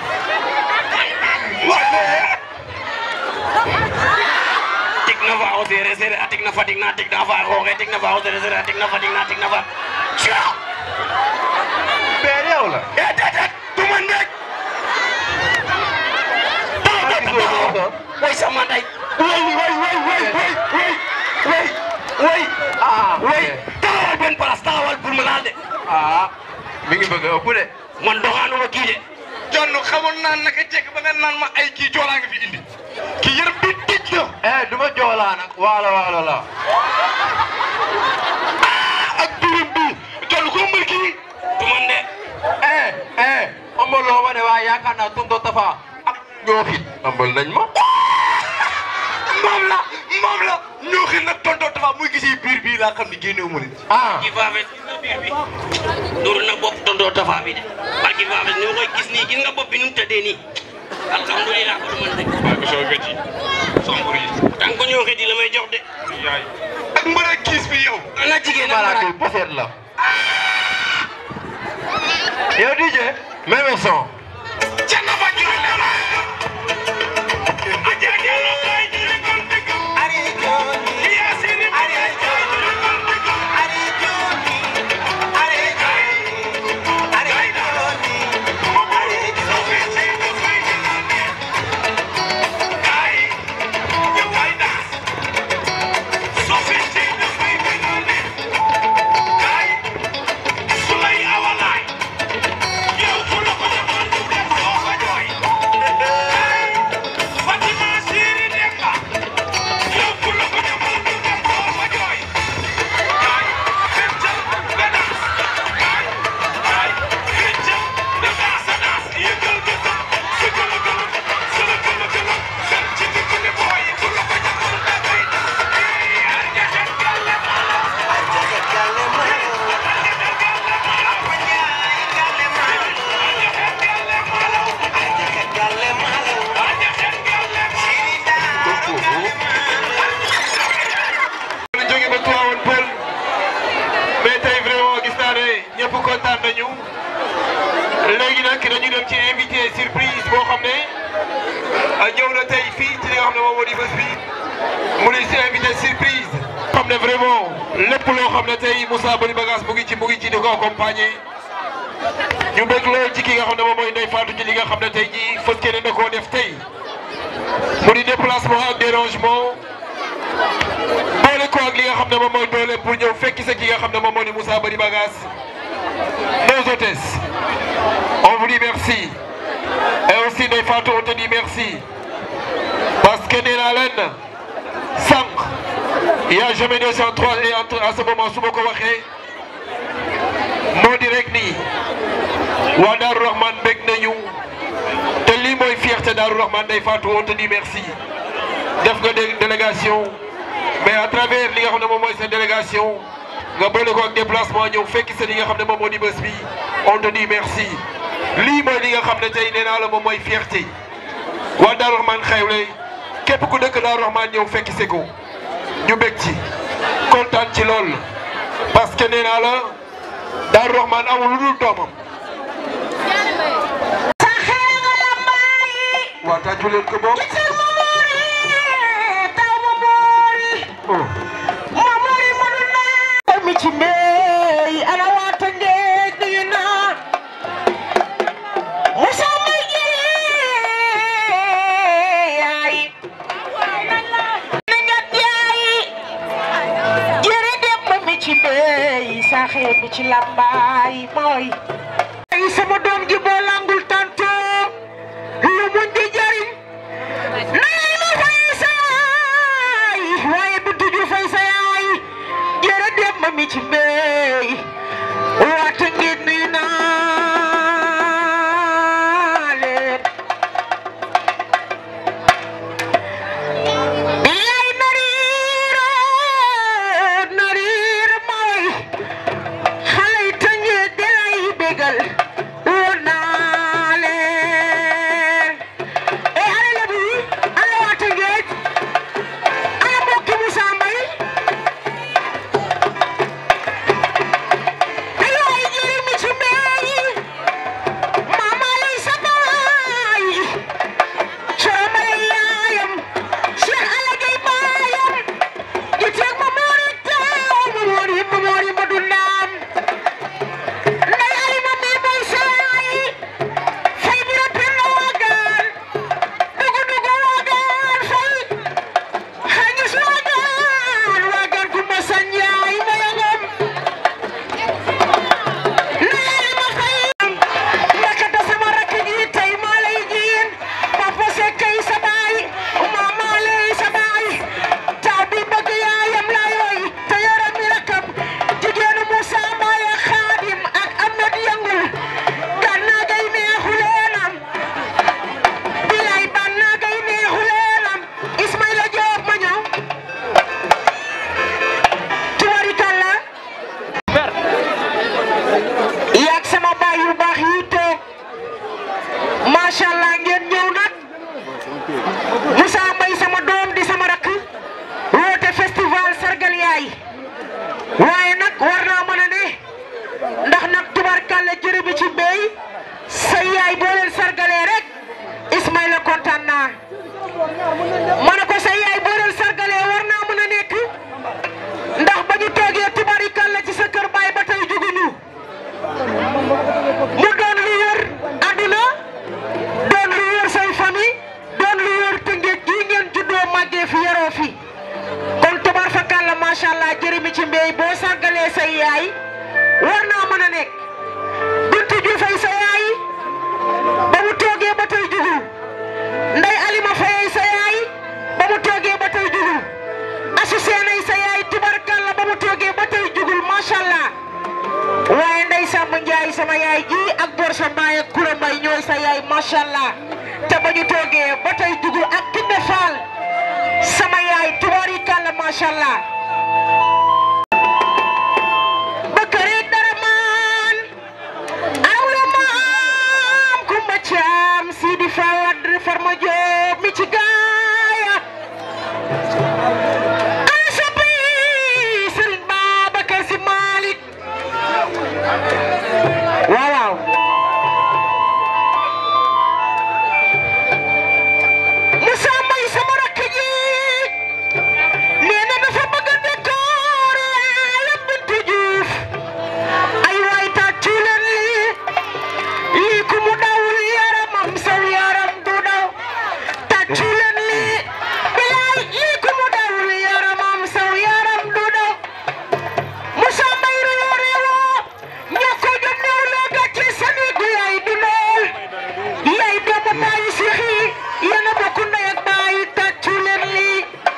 tig na fa o seere seere a tig na fa tig na tig na fa xooxe tig na fa o seere seere a tig na fa tig na tig na fa ciao père yow la eh déedéet du man rek way sama ndey way way way way way way way way ah way taxawal benn place taxawal pour ma laal de ah mi ngi bëgg a ëpp de man doxaanuma kii de jonn xamoon naan naka jekk ba nga naan ma ay kii joolaa nga fi indi kii yërëm bi tëj na eh du ma joolaa nag waalo waalo la ak birim bi jonn ko mbër kii du man de eh eh ambaloo ma ne waaye yaakaar naa tonton Tafa ak ñoo fit ambal nañ ma moom la moom la ñoo xi nag tonton Tafa muy gisi biir bii laa xam ne génnewu ma nit ah kii faafes gis nga biir bi dóor na bopp tonton Tafa bi de parce que faafes ni ma koy gis nii gis nga bopp bi nu mu tëddee nii alhamdulilah ko du man rek waaye ko soo gëj yi sombur yi tant que ñoo xiti la may jox de yaay ak mbër ak kiis bi yow ana jigéen ak malade maraay bi poset la yow DJ même son canna ba juróom la ñu jóge ba Tivaouane Peulh mais tey vraiment gis naa ne ñëpp kontaan nañu léegi nag dañu dem ci invité surprise boo xam ne ñëw na tey fii ci li nga xam ne moom moo di bés bi mu ne si invité surprise xam ne vraiment lépp loo xam ne tey Moussa Bari Bagasse mu ngi ci mu ngi ci di ko accompagner ñu bëgg lool ci ki nga xam ne moom mooy Ndeye Fatou ci li nga xam ne tey jii fës keneen da koo def tey mu di déplacement ak dérangement boole ko ak li nga xam ne moom mooy doole pour ñëw fekki sa ki nga xam ne moom moo di Moussa Bari Bagasse nos hôtesses on vous dit merci et aussi Ndeye Fatou on te dit merci parce que nee naa leen sànq il y a jamais 203 et entre à ce moment su ma ko waxee moo di rek nii waa Darou Rahman bég nañu te lii mooy fierté Darou Rahman Ndeye Fatou on te dit merci def nga dé- délégation mais à travers li nga xam ne moom mooy sa délégation nga boole ko ak déplacement ñëw fekki sa li nga xam ne moom moo di bés bi on te dit merci lii mooy li nga xam ne tey nee naa la moom mooy fierté waa Darou Rahman xewle képp ku dëkk Darou Rahman ñëw fekki se ko ñu bég ci kontaan ci lool parce que nee naa la Darou Rahman amul lu dul doomam. waa tàccu leen ko bokk. oh. mi ci mbéy ana waata ngeej nuyu naa Moussa may yaay na ngat yaay jere dem mi ci mbéy saxe mi ci lambaay mooy ay sama doom ji boo langul tanto lu mun di jariñ nay ma fay sa yaay waaye du tuju fay sa yaay jere dem ma mi ci mbéy waata ngeen nuyu naa leen yaay nariiro nariir mooy xale yi tëngee di lay bégal woon naa leen e ana lebu yi ana waa tëngeej ana mbokki Moussa Mbaye nekk Bintu Diouf ay sa yaay ba mu toogee ba tey jugul Ndey Alima Faye ay sa yaay ba mu toogee ba tey jugul Asu Seen ay sa yaay tubarkalla ba mu toogee ba tey jugul macha allah waaye Ndey Samba Njaay sama yaay ji ak Bor sa Mbaay ak Kura Mbay ñooy sa yaay macha allah te ba ñu toogee ba tey jugul ak Kinde Fall sama yaay tubarkalla macha allah. Bakari dara maan awla maam kumba caam Sidi Fawad Farma Joob mi ci gaaya ana soppi Sëriñ Babacar Si Malik waaw waaw Moussa Mbay sama rakk ji nee na dafa bëgg a décor yaayam Bintu Juuf ay waay tàccu leen lii lii ku mu dawul yaramam saw yaram du daw tàccu leen lii bilaay lii ku mu dawul yaramam saw yaram du daw Moussa Mbay réew réewoo ñàkk a jom néew la gàcce sani gu yaay du lool yaay doomu bàyyi si xii yéen a bokk ndey ak bàyyi tàccu leen lii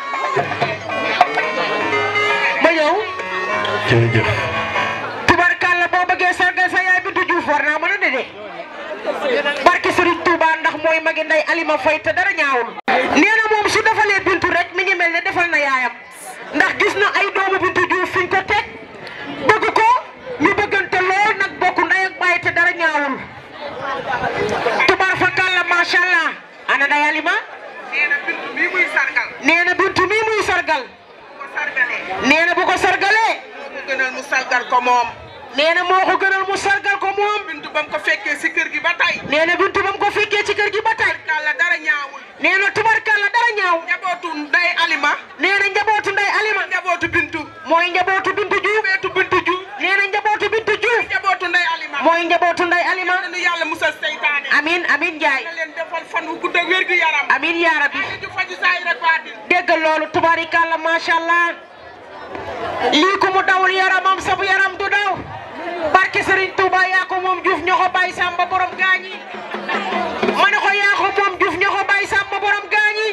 ma ñëw jërëjëf tubarkalla boo bëggee sargal sa yaay Bintu Diouf war naa mën a dede barke Serigne Touba ndax mooy magi nday Alima Faye te dara ñaawul nee na moom su defalee Bintu rek mi ngi mel ne defal na yaayam ndax gis na ay doomu Bintu Diouf fiñ ko teg bëgg ko ñu bëggante lool nag bokk nday ak baay te dara ñaawul tubar fa kalla macha allah ana nday Alima nee na Bintu mii muy sargal nee na Bintu mii muy sargal nee na bu ko sargalee mu gënal mu sargal ko moom. nee na moo ko gënal mu sargal ko moom. bintu ba mu ko fekkee si kër gi ba tey. nee na bintu ba mu ko fekkee ci kër gi ba tey. tubarkalla dara ñaawul. nee na tubarkalla dara ñaaw. njabootu nday Alima. nee na njabootu nday Alima. njabootu bintu. mooy njabootu bintu Juuf. njabootu bintu Juuf. nee na njabootu bintu Juuf. njabootu nday Alima. mooy njabootu nday Alima. yal na nu yàlla musal seytaane. amin amin Njaay. na leen defal fan wu gudd ak wér gi yaram. amin yaa rabbi. ju faju saay rek baatin. dégg loolu tubarikalla macha allah. lii ku mu dawul yaramam sabu yaram du daw. barke Serigne Touba yaa ko moom Diouf ñoo ko bàyyi Samba borom gaañi. ma ne ko yaa ko moom Diouf ñoo ko bàyyi Samba borom gaañi.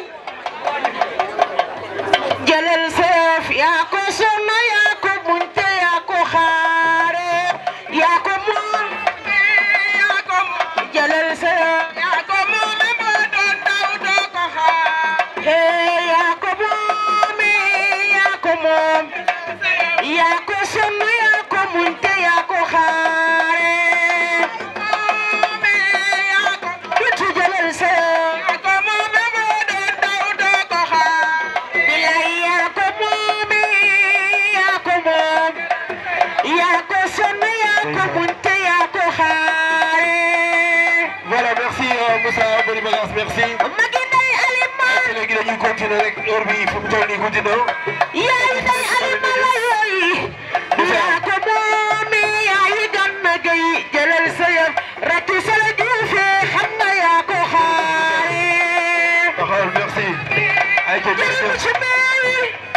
jëlal seef yaa ko sonna yaa ko muñte yaa ko xaare yaa ko moom yaa ko moom jëlal seef yaa ko moom moo doon daw doo ko xaar hee yaa ko moom yaa ko moom yaa ko sonna yaa ko muñte yaa ko xaare yaa ko bitu jëlal seef yaa ko moom moo doon daw doo ko xaar bilay yaa ko moom yaa ko moom yaa ko sonn yaa ko munte yaa ko xaare Voilà, merci euh, Moussa Boni Bagas, merci. magi nday alima léegi dañuy continuer rek heure bi fu mu toll nii guddi na. yaay nday alima la yooyu yaa ko moom yaay ganna gay jëlal sa yëf rakki sala juufe xam nga yaa ko xaare Taxawal, merci. Ay, ca jëriñu jërëjëf. ci meewi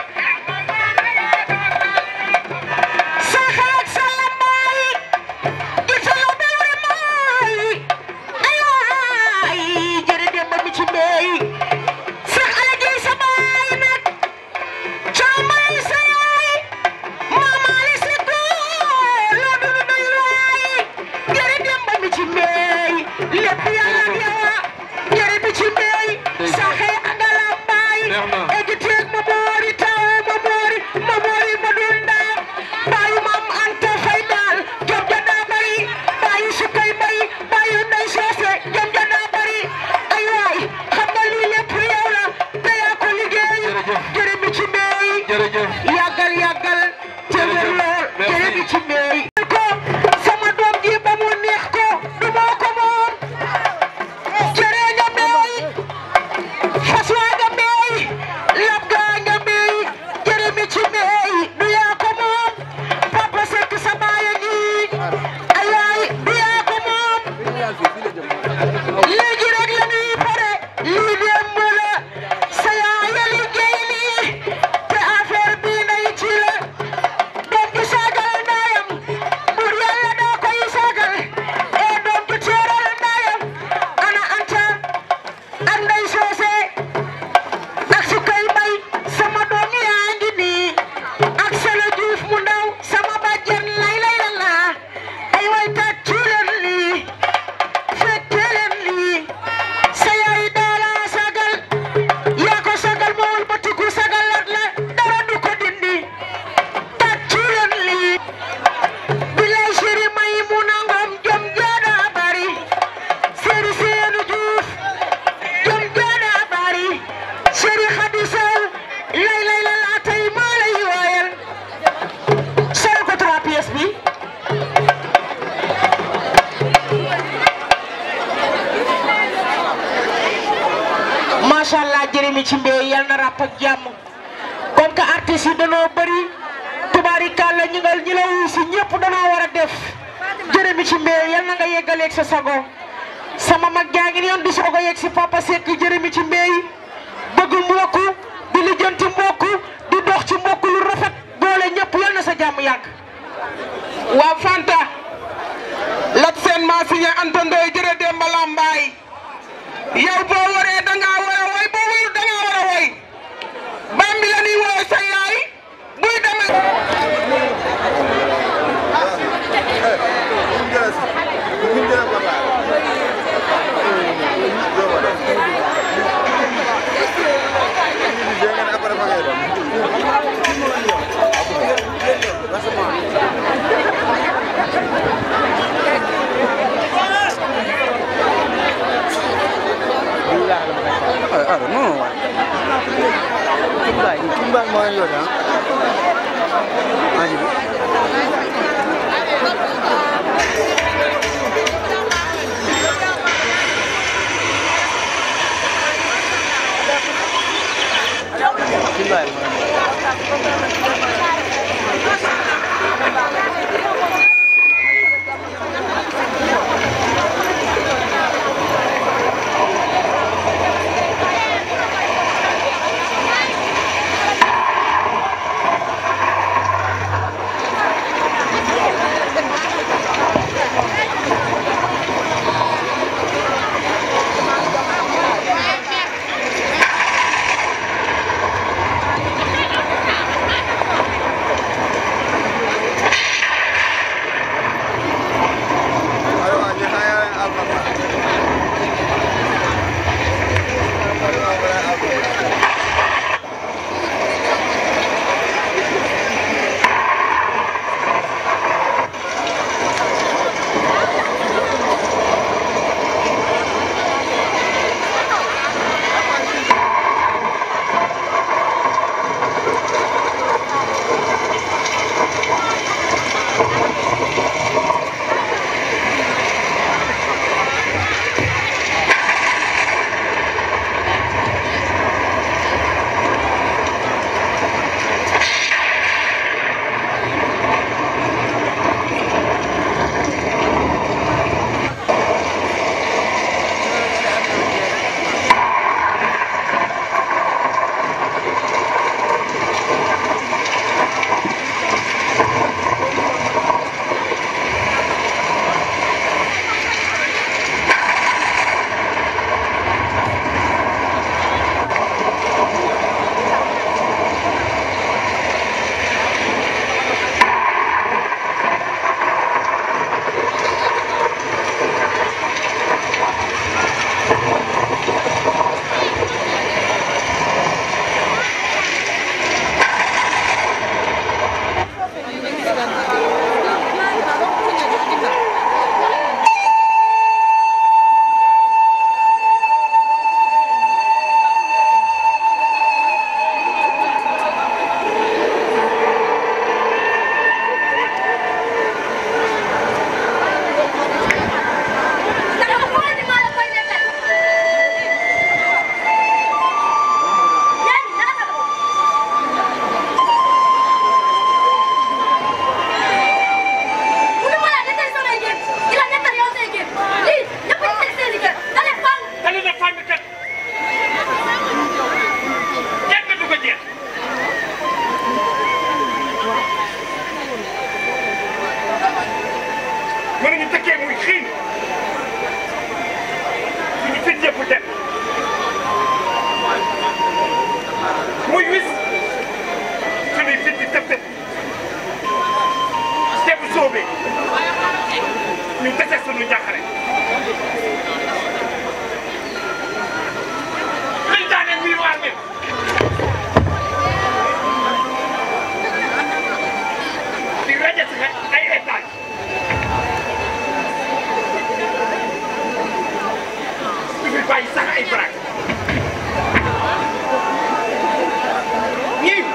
sa xaak sa lambaay italo bewre maay ay waay jërë dem ba mi ci meey sax ala jëy sa baay nag caamay sa yaay maamaali si góor loo dunu doy waay jërë dem ba mi ci meey lépp yàlla ak yow jërë mi ci meey sa xee nga lambaay Neex na. egiteeg ma moori taw ma moori ma moori ma dun daam baayu maam anta fay daal jom ja daa bari baayu sukkay bay baayu ndey soose jom ja daa bari ay waay xam nga lii lépp yow la te yaa ko liggéey Jërëjëf. jërë mi ci meey Jërëjëf. yàggal yàggal te wér lool Merci. jërë mi ci meey ko sama doom ji ba mu neex ko du moo ko moom jërë nga meey fas waa nga meey lab gaa nga meey jërë mi ci meey du yaa ko moom papa sekk sa baay a ngi ay waay du yaa ko moom léegi rek la ñuy pare lii démb la sa yaay a liggéey lii te affaire bii nay ci la doom bi saagal ndayam jërëmi ci mbéy yal na ràpp ak jàmm comme que artistes yi danoo bëri tubaarikàlla ñi nga ñi la wuyu si ñëpp danoo war a def jërëmi ci mbéy yal na nga yeggaleeg sa sago sama mag jaa ngi yoon di soog a yegg si papa Seck jërëmi ci mbéy bëgg mbokku di lijjanti mbokku di dox ci mbokku lu rafet boole ñëpp yal na sa jàmm yàgg. waa Fanta lat seen maa signé Anta Ndoye jërë Demba Lambaay yow boo waree da ngaa war a woy boo warul da ngaa war a woy bambi la ñuy woo sa yaay buy demee. mënuñu tëkkee muy xiin suñu fit yëpp dem muy wis suñuy fit di tëb tëb te bu soobee ñu dese suñu njàqare liñ daane muy waar mi di rajo si ay étage du fi bàyyi sax ay baraak ñii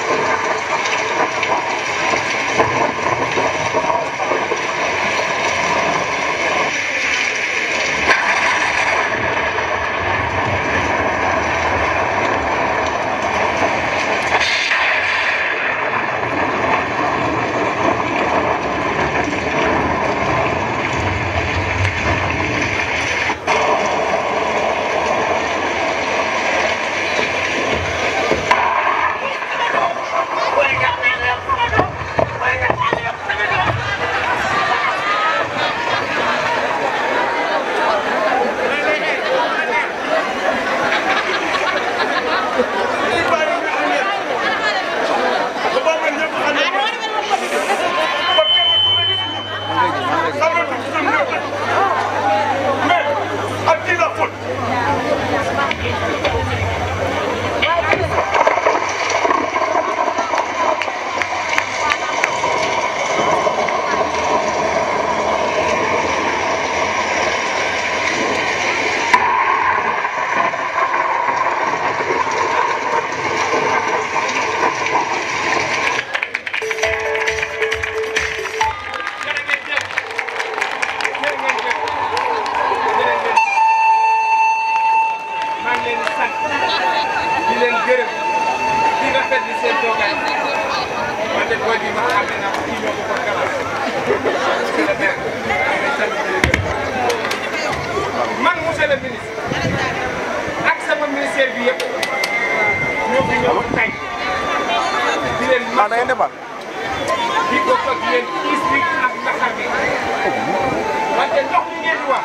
maa ngi leen di sant di leen gërëm di rafetlu seen toogaay wante booy bi ma xam ne naa ko kii ñoo ko ko galas monsieur le maire maa ngi lay sant di leen gërëm man monsieur le ministre ak sama ministère bi yëpp ñoo fi ñëw tey di leen ma da ngeen defar di ko ko di leen kiis bi ak naxar bi wante ndox mi ngeen di wax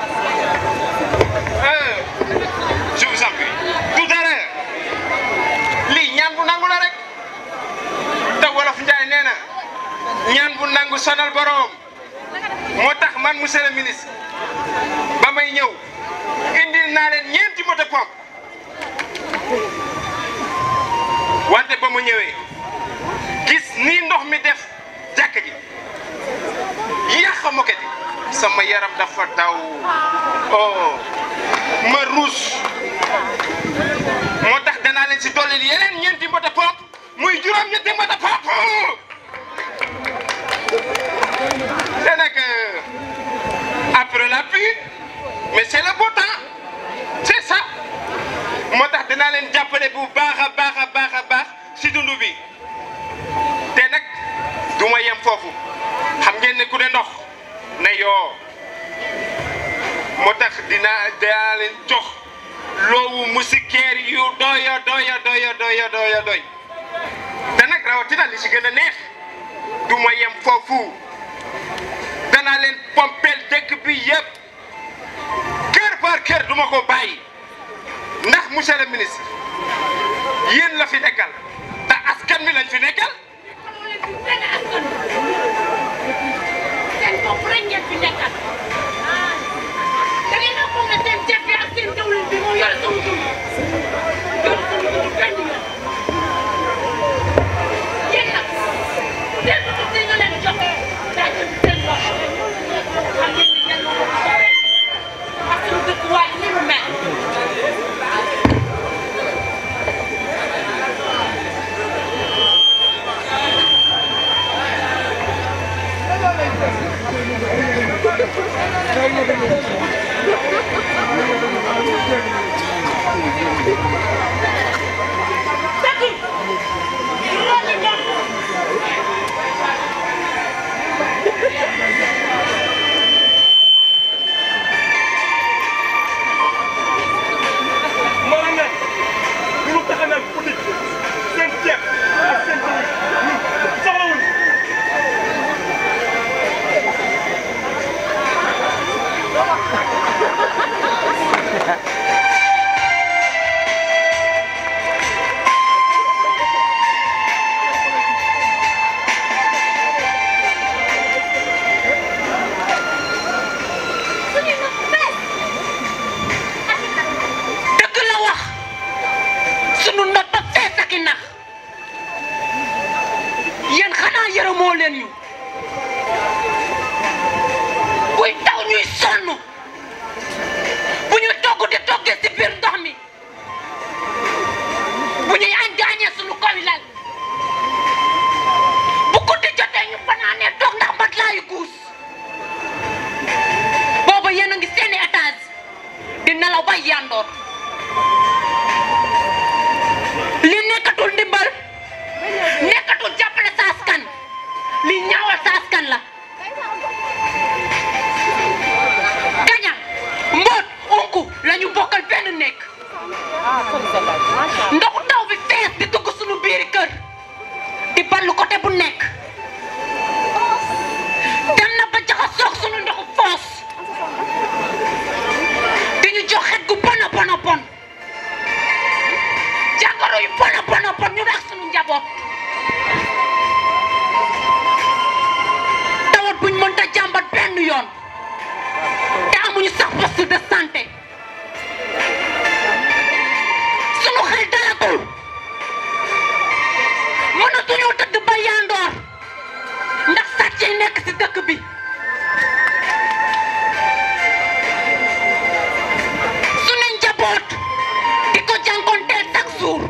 je vous en prie tout à l'heure lii ñaan bu nangu la rek te wolof Njaay nee na ñaan bu nangu sonal borom moo tax man monsieur le ministre ba may ñëw indil naa leen ñeenti moto pompe wante ba mu ñëwee gis nii ndox mi def jàkk ji yàq moket yi sama yaram dafa daw oh ma ruus moo tax danaa leen si dolli yeneen ñeenti moto pompe muy juróom ñetti moto pompe te nag après la pluie mais c'est le beau temps c'est ça moo tax danaa leen jàppale bu baax a baax a baax a baax si dundu bi te nag du ma yem foofu xam ngeen ne ku ne ndox na yoo moo tax dinaa dinaa leen jox loowu musikeer yu doyo doyo doyo doyo doyo doy te nag rawatina li si gën a neex du ma yem foofu danaa leen pompel dëkk bi yëpp kër par kër du ma ko bàyyi ndax monsieur le ministre yéen la fi nekkal te askan mi lañ fi nekkal seen bopp rek ngeen fi nekkal da ngeen a foog ne seen ceeb bi ak seen diwlin bi moo yore suñu dund yore suñu dund benn yoon yéen nag seen dund si nga leen jox daa jël seen bopp xam ngeen ni ngeen ko rek ak suñu dëkkuwaay ni mu mel maanaam nag bu ñu tax a naan politique seen ceeb ak seen diwlin ñun soxlawuñu dëgg la wax sunu ndot ba fees ak i nax yéen xanaa yërëmoo leen ñu buy taw ñuy sonn bu ñuy togg di toggee si biir ndox mi bu ñuy añ gaañee sunu kaw yi lal di ballu côté bu nekk dem na ba jaxasoog sunu ndoxu foos di ñu jox xet gu bon a bon a bon jàngoro yu bon a bon a bon ñu rax sunu njaboot tawat buñ mënta jàmbat benn yoon te amuñu sax poste de santé sunu xel dalagul mënatuñoo tëdd ba yandoor ndax sàcc yi nekk ci dëkk bi sunu njaboot di ko jànkonteel chaque jour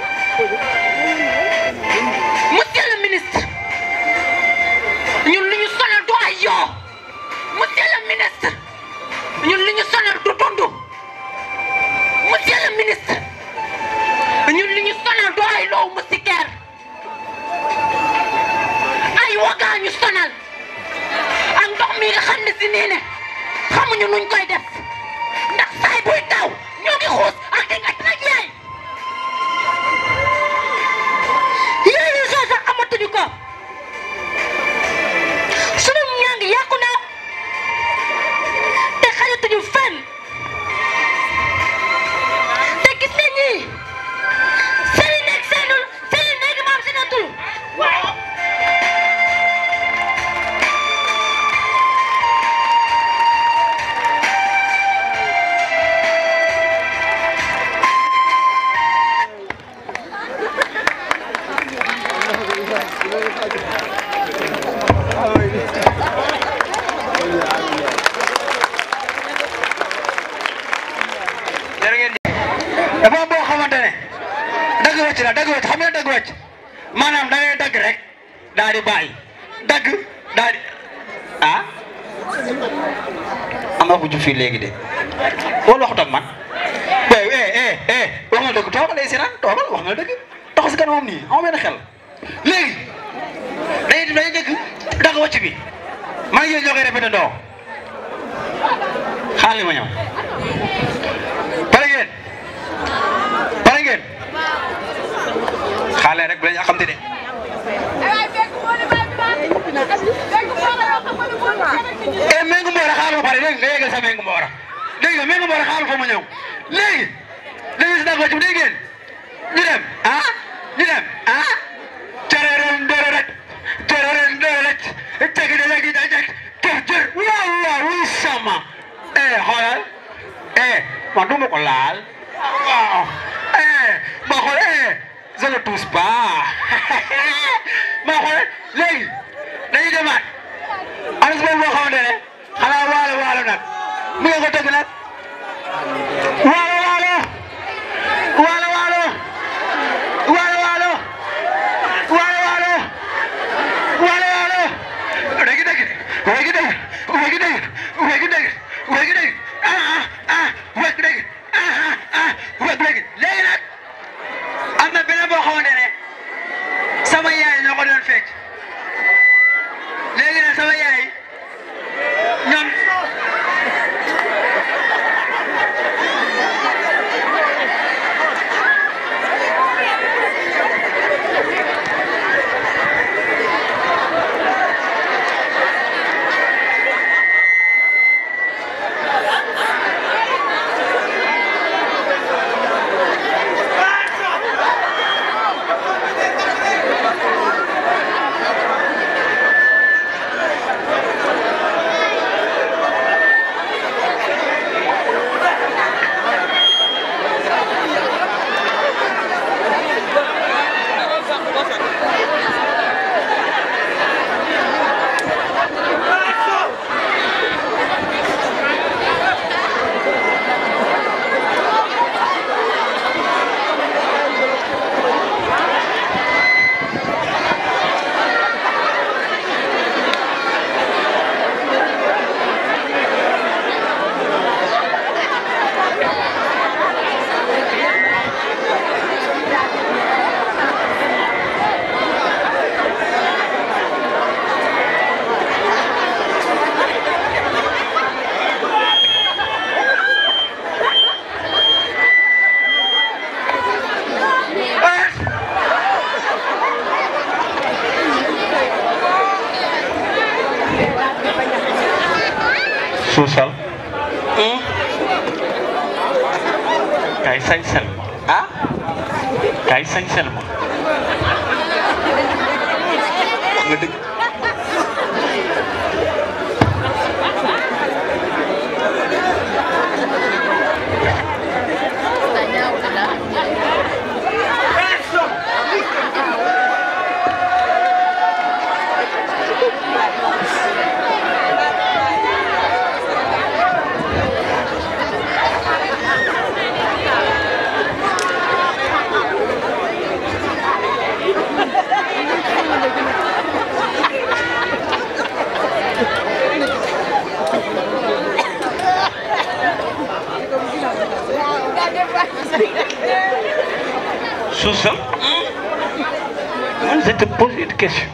monsieur le ministre ñun li ñu sonal du ay yoo monsieur le ministre ñun li ñu sonal du dund monsieur le ministre ñun li ñu sonal du ay loow musikeer ay wagaa ñu sonal ak ndox mi nga xam ne si nii ne xamuñu nuñ koy def ndax saay buy taw ñoo ngi xuus ak di nga nag yaay yooyu soo sax amatuñu ko sunu ñaa ngi yàqu na te xajatuñu fenn te gis nañ ni seeni nekk seenul seeni nekk maam si natul jërë ngeen jëf dafa am boo xamante ne dagg wàcc la dagg wàcc xam nga dagg wàcc maanaam da ngay dagg rek daal di bàyyi dagg daal di ah am na ku ju fii léegi de wala waxut ak man waaye eh eh eh wax nga dëgg toogal day sinaan toogal wax nga dëgg taxaw si kanamam nii amoo benn xel léegi dañuy dañuy dëgg dagg wàcc bi maa ngi ñoo koy répété ndoo xaaral ma ñëw pare ngeen pare ngeen xaale rek bu leen xamante ne e mengu mboora xaal ma pare dégg nga yéegal sa mengu mboora dégg nga mengu mboora xaal fa ma ñëw léegi léegi si dagg wàcc dégg ngeen ñu dem ah ñu dem ah careren dere rek careren dere rek tegi de léegi da jeg kër jër waaw waaw wuy sama eh xoolal eh man du ma ko laal waaw eh ma xool eh je ne touche pas ma xool léegi dañuy demaat am na boo xamante ne xanaa waalo waalo nag mu ngi ko tëgg nag waalo waalo waalo waalo waalo waalo waalo waalo waalo waalo dégg dégg dégg dégg dégg dégg dégg dégg dégg ah ah ah wégg dégg ah ah ah wégg dégg léegi nag am na beneen boo xamante ne sama yaay ñoo ko doon fecc léegi nag sama yaay ñoom suusal kaay sañsel ma ah kaay sañsel ma wax nga dëgg suusal man je te pose une question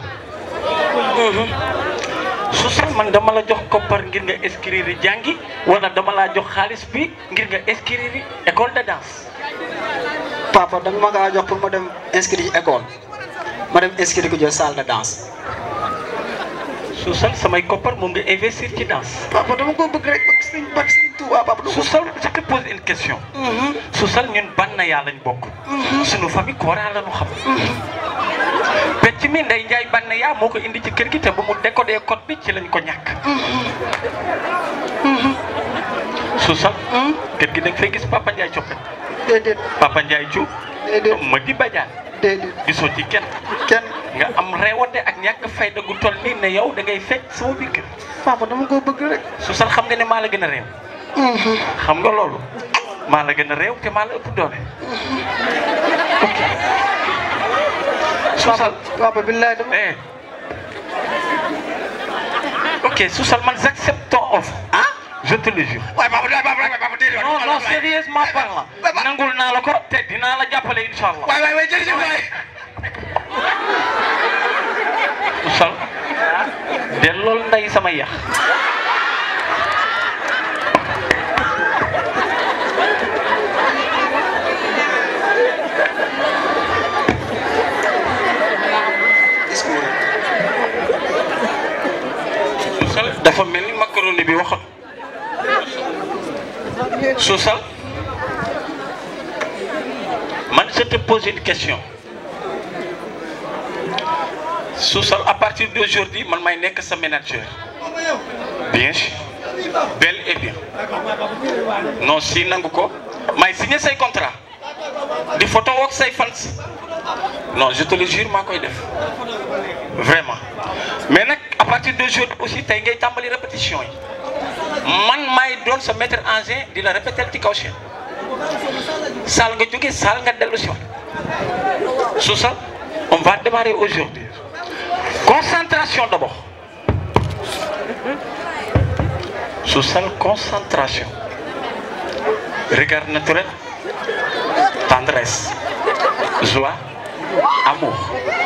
suusal man dama la jox koppar ngir nga inscrire jàngi wala dama laa jox xaalis bi ngir nga inscrire école de danse papa da nga ma kaa jox pour ma dem inscrire ci école ma dem inscrire ko jël salle de danse suusal samay koppar moom nga investir ci danse papa dama ko bëgg rek bëgg sëriñ bëgg sëriñ Tuubaa papa dama ko suusal je te pose une question suusal ñun ban na yaa lañ bokk suñu famille Kora la ñu xam pecc mi Ndey Njaay ban na yaa moo ko indi ci kër gi te ba mu décodé code bi ci lañ ko ñàkk suusal kër gi da nga fay gis Papa Ndiaye coppet déedéet Papa Ndiaye Diouf déedéet ma di bajaan déedéet gisoo ci kenn kenn nga am reewande ak ñàkk fayda gu toll nii ne yow da ngay fecc sama biir kër papa dama ko bëgg rek suusal xam nga ne maa la gën a réew xam nga loolu maa la gën a réew te maa la ëpp doole ok suusal papa billaay dama eh ok suusal man j'accepte ton offre ah je te le jure waaye papa waay papa waay papa déedéet non non sérieusement parlant nangul naa la ko te dinaa la jàppale incha allah waay waay waay jërëjëf waay suusal dellool nday sama yax suusal dafa mel ni macaroni bi waxat suusal man je te pose une question suusal à partir d'aujourd'hui man may nekk sa manager bien sûr bel et bien non si nangu ko may signé say contrat di photo woog say fans non je te le jure maa koy def vraiment mais nag à partir d'aujourd'hui aussi tey ngay tàmbali répétition yi man maay doon sa mettre en scène di la répéter ci kaw chaîne saal nga jóge saal nga dellu si waat Sousa on va démarrer aujourd'hui concentration d'abord Sousa concentration regard naturel tendresse joie amour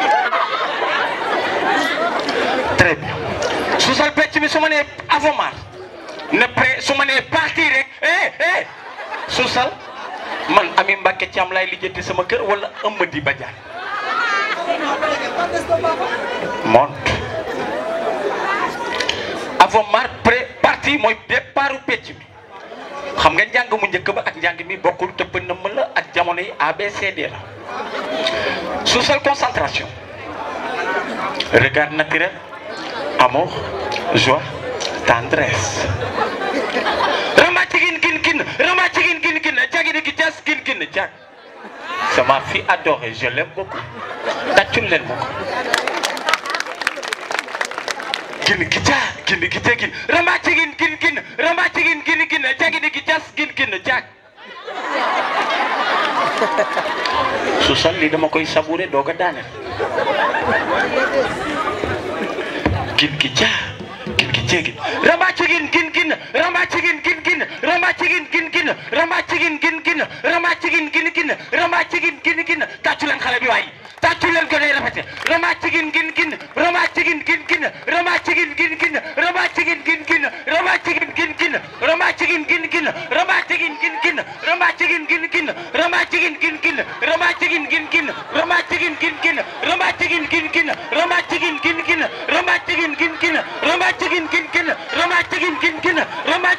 très bien Sousa pecc mi su ma nee avomar ne pré su ma nee parti rek eh eh Sousa man Ami Mbacke Thiam laay lijjanti sama kër wala Amady Badiane monte avomar pré parti mooy départu pecc mi xam nga njàng mu njëkk ba ak njàng mi bokkul te bënn ma la ak jamono yi ABCD la Sousa concentration regard naturel amour joie tendresse rama cigin gin gin rama cigin gin gin jagini gi jas gin gin jag c'est ma fille adorée je l'aime beaucoup tàccul leen ma ko gin gi ja gin gi ja gin rama cigin gin gin rama cigin gin gin jagini gi jas gin gin jag su sol li dama koy sabouré doog a daaneel gin gi ja gin gi jégin ramba cigin gin gin ramba cigin gin gin ramba cigin gin gin ramba cigin gin gin ramba cigin gin gin ramba cigin gin gin tàccu leen xale bi waay tàccu leen ko day rafete ramba cigin gin gin ramba cigin gin gin ramba cigin gin gin ramba cigin gin gin ramba cigin gin gin ramba cigin gin gin ramba cigin gin gin ramba cigin gin gin ramba cigin gin gin ramba cigin gin gin ramba cigin gin gin ramba cigin gin gin ramba cigin gin gin ramba cigin gin gin ramba cigin gin gin ramba cigin gin gin ramba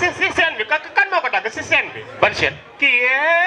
si si scène bi kan kan moo ko dagg si scène bi. ban chaîne. kii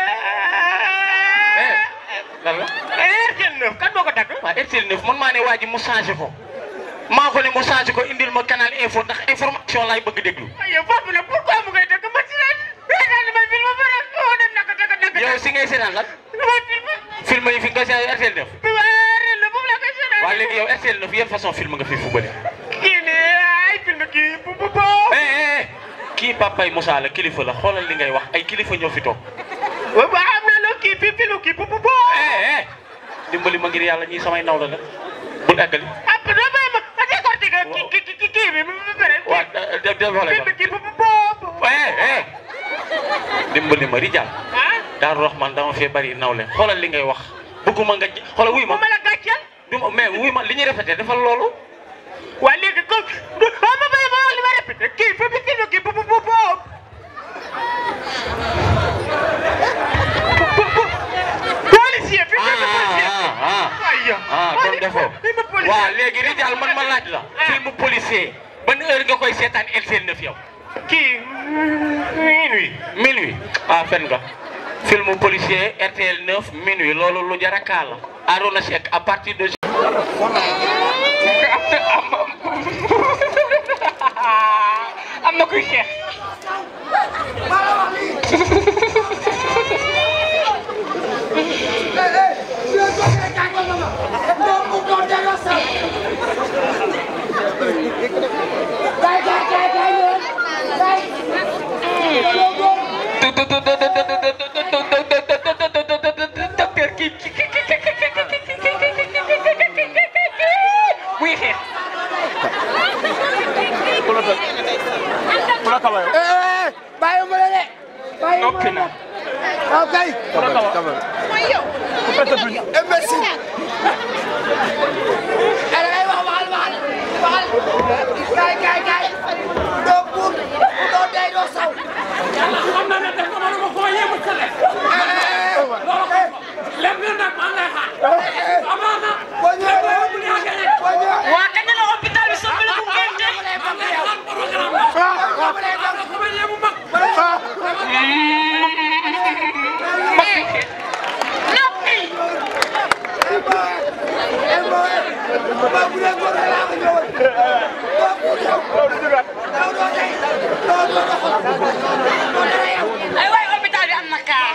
lan la. RTL 9 kan moo ko dagg. waaw RTL 9 man maa ne waa ji mu changé ko maa ko ne mu changé ko indil ma canal info ndax information laay bëgg déglu. yow foofu nag pourquoi mu ngay dagg ma si ren. reetaan ma film ba pare moo dem naka dagg dagg. yow si ngay seetaan lan. film yi fi nga seetaan RTL 9. RTL 9 moom la koy seetaan. waaw léegi yow RTL 9 yan façon film nga fi fubale. kii nii ay film kii bu bu bu. kii papay Moussa la kilifa la xoolal li ngay wax ay kilifa ñoo fi toog. waaw am na loo kii fi film kii bu bu bu. dimbali ma ngir yàlla ñii samay naw la nag bul eggali. ah doo bay ma ma décortiqué kii kii kii kii bi ba pare. waaw de de de film kii bu bu bu. dimbali ma Rijal. Daaru Rahman dama fee bari nawle xoolal li ngay wax bëgguma nga xoolal wuy ma. ma la gàcceel. du ma mais wuy ma li ñuy répété defal loolu. waa léegi ko ah ma bay ma li ma répété kii fi fi film kii bu bu bu bu. policier fi film policier. ah kon defoo waaw léegi Rijal man ma laaj la. film policier ban heure nga koy seetaan RTL 9 yow. kii minuit. minuit ah fen nga film policier RTL 9 minuit loolu lu jar a kaa la Arona Seck à partir de. am na kuy xeex. muy xeex. bàyyi ma la de. bàyyi ma noppi na. waaw kay. mooy yow. imbécile. ala ngay wax waxal waxal waxal. kay kay kay. doo buur doo dee doo saw. xam na ne def ko ma ko yéemu sa def. loolu lépp lu nag maa ngi lay xaar. amaana. boo ñëwee lépp lu ñu gagné. boo ñëwee. waa kañ la hôpital bi soppali bu ngente. maa ngi lay xaar programme la. ko ma yéemu mag. noppi. ay waay hôpital bi am na kaa.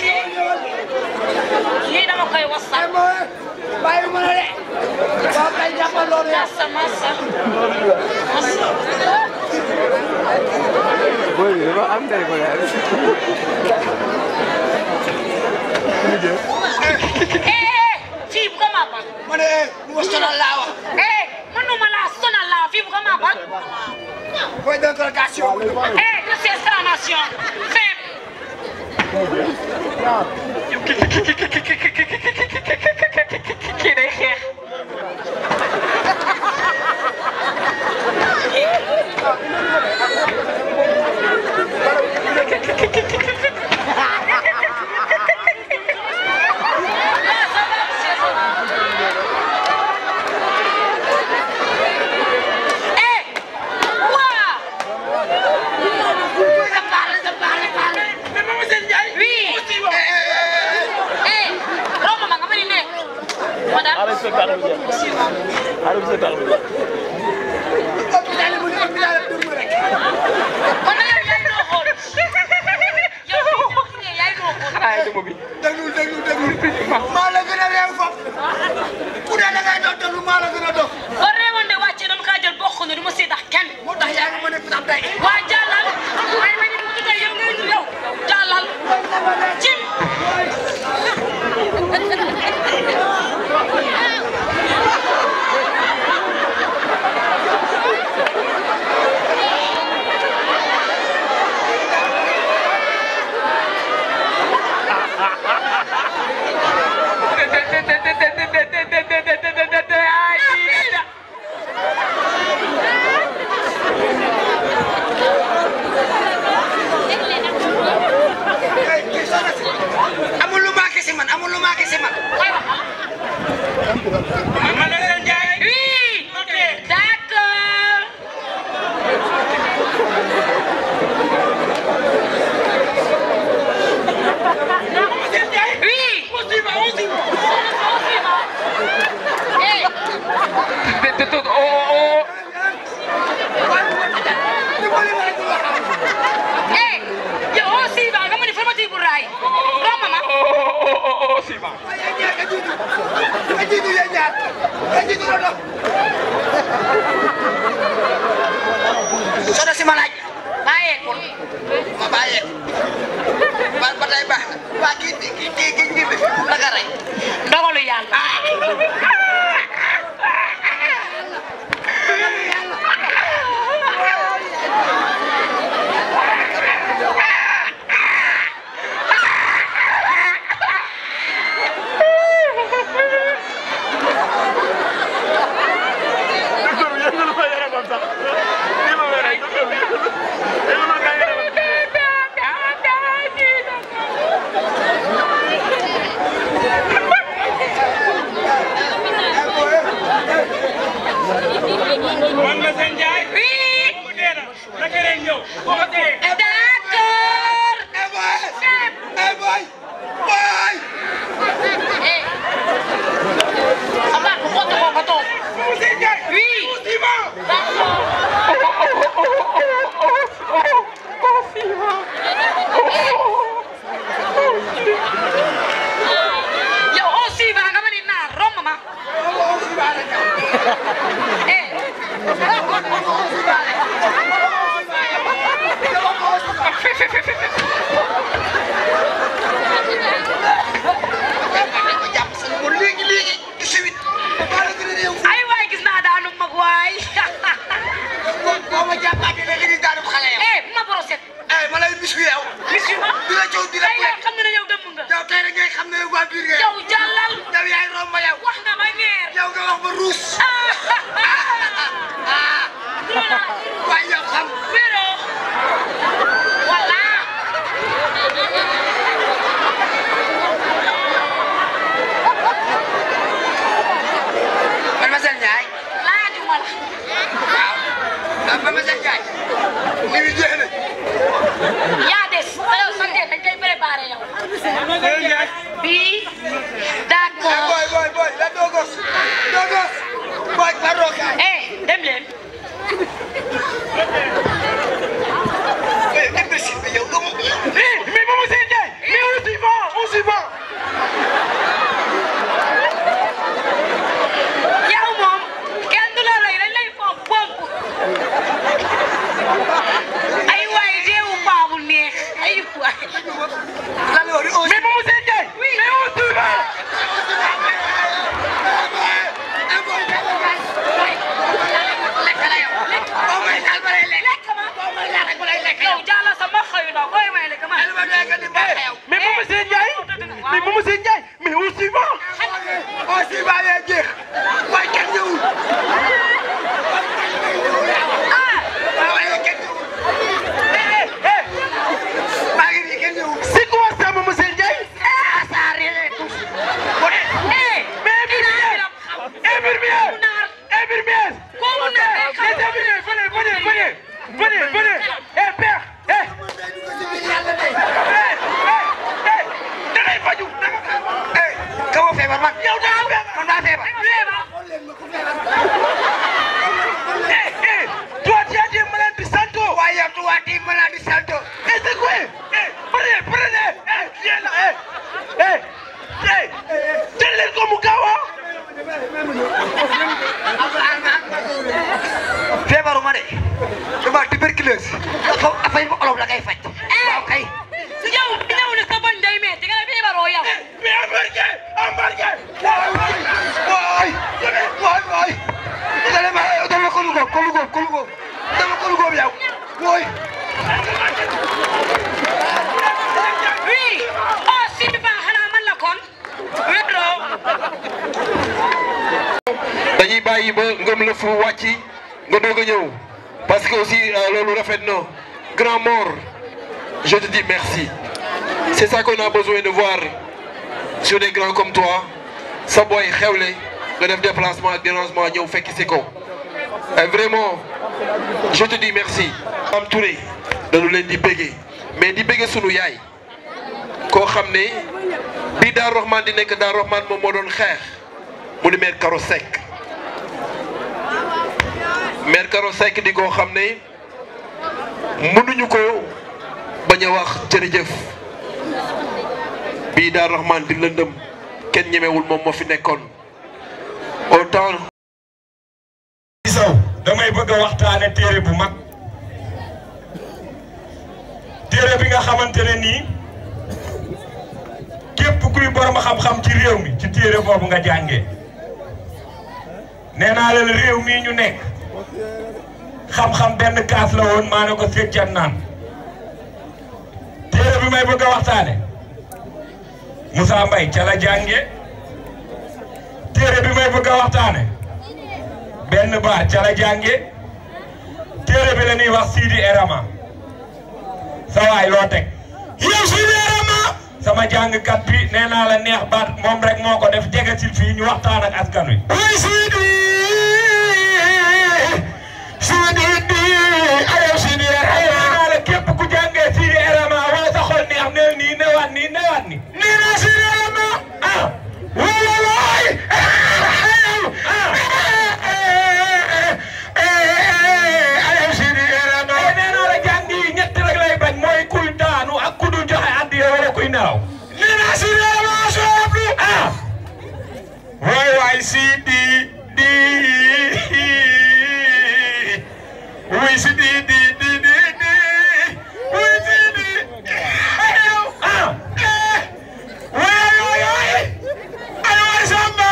lii dama koy wasal. bàyyi ma la de. waaw kay jàppal loolu yaa. massa massa. massa. Boy, dafa am day ko yaay. eh fii bu ko maa bal. ma ne mu ma sonal laa wax. eh mënuma laa sonal laa fii bu ko maa bal. Point d'interrogation. eh que c'est exclamation. fin. kii day xeex. eh waa. ça parle ça parle parle. mais maman Sène Ndiaye. oui. eh romb ma nga ma ni ne. madame. kon nag yow yaay noo xool. yow yaay noo xool. déglu déglu déglu. maa la gën a réew foofu. ku ne da ngay doon déglu maa la gën a doon. ba réewoon de wàcce dama kaa jël bokk na du ma si tax kenn. moo tax yaa ngi mën a fitam tey. waa jàllal. may ma ñu mu tey yow ngay yow jàllal. cim. Eh soxna si ma laaj bàyyeekul ma bàyyeeku ba ba tey baax na waa kii kii kii kii kii bi naka rey ndogalu yàlla man la seen jaay. oui. bu dee na naka lay ñëw. boo ko tee. d'accord. eh boy. eh boy. boy. Abba, ku ko ko ko toog. seen jaay. Oui. yow on suivant nga ma ni naar romb ma. eh. léegi léegi ci suite. ay waay gis naa daanu mag waay. boo ma jàppaatee ne léegi daanu xale yow. eh bu ma broset. eh ma lay mis wi yow. mis wi ma. di la coow di la tey yow xam nga ne yow dëmm nga. yow tey rek ngay xam ne yow waa biir nga yow jàllal. yow yaay romb yow. wax nga ma ngeer. yow nga wax ba ruus. waaye yow xam. wéro. voilà. Mademoiselle Ndiaye. laajuma la. waaw. ah Mademoiselle Ndiaye. ni mu jeex na. yaa des te yow sa ngeen dañ koy préparé yow. bii. d'accord. boy boy boy la dogos. dogos. boy pardon kaay. eh dem leen. mais imbécile bi yow doomu. mais Mademoiselle Ndiaye. mais on s'y va on s'y va. yow moom kenn du la rey dañ lay foog pomp. ay waay réewu paa bu neex ay waay. lan la wax mais Mademoiselle Ndiaye. mais on s'y va. lekk la yow lekk. boo may laal ba lay lekk. lekk ma. boo may laal rek ba lay lekk yow. yow jàlla sama xëy na booy may lekk ma. ma doy nga di baax yow. mais Mademoiselle Ndiaye. mais Mademoiselle Ndiaye. mais on s'y va. on s'y va yaa jeex. waaye kenn ñëwul. ah. waaw waaye kenn ñëwul. maa ngi nii kenn ñëwul. c'est quoi ça Mademoiselle Ndiaye. ah ça rien tous. eh. mais infirmière. infirmière. infirmière. kooku naar day xam. les infirmiers venez venez venez. venez venez. eh père. eh. eh eh da ngay faju. eh ka ma feebar man. yow da nga feebar. man maa feebar. eh eh. toi tu as des maladies santo. waaye yow tu waa di maladie santo. eh c'est quoi. eh prenez prenez. eh viens là eh. eh eh. jël leen ko mu gaaw ah. feebaruma de. dama tuberculose. dafa affaire bu olof la ngay faj. waaw kay. su yow ñëw ne sa bañ day metti nga ne feebaroo yow. mais embarqué embarqué. waay waay waay. dama ma dama ko lu góob ko lu góob ko lu góob. dama ko lu góob yow. waay. oui. oh si bi baax xanaa man la kon. wéro. dañuy bàyyi ba ngëm la fu wàcc nga doog a ñëw parce que aussi loolu rafet na grand mort je te dis merci c'est ça qu'on a besoin de voir sur des grands comme toi sa boy xewle nga def déplacement ak dérangement ñëw fekk si ko et vraiment je te dis merci am Touré dañu leen di béggee mais di béggee sunu yaay koo xam ne bi Daar Rahman di nekk Daar Rahman moom moo doon xeex mu di maire Karo Seck maire Karo Seck di koo xam ne mënuñu ko bañ a wax jërëjëf bii Daar Rahman di lëndëm kenn ñemewul moom moo fi nekkoon autant damay bëgg a waxtaane téere bu mag téere bi nga xamante ne nii képp kuy borom xam-xam ci réew mi ci téere boobu nga jàngee nee naa leen réew mii ñu nekk xam-xam benn kaas la woon maa ne ko feccan naan téere bi may bëgg a waxtaane Moussa Mbaye ca la jànge téere bi may bëgg a waxtaane benn baar ca la jànge téere bi la ñuy wax Sidi Erama sa waay loo teg yow Sidi Erama sama jàngkat bi nee naa la neex baat moom rek moo ko def jege si fii ñu waxtaan ak askan wi. way Sidi Sidi di ayo Sidi Erama nee naa la képp ku jàngee Sidi Erama wala sa xol neex neel nii newaat nii newaat nii. nee naa Sidi Erama ah wala waay ayo Sidi Erama nee naa la jàng yi ñett rek lay bañ mooy kuy daanu ak ku dul joxe addiya wala kuy nelaw. nee naa Sidi Erama soobu ah waay waay Sidi di wuy Sidi di di di di wuy Sidi ayo ah waay waay waay ayo waay Samba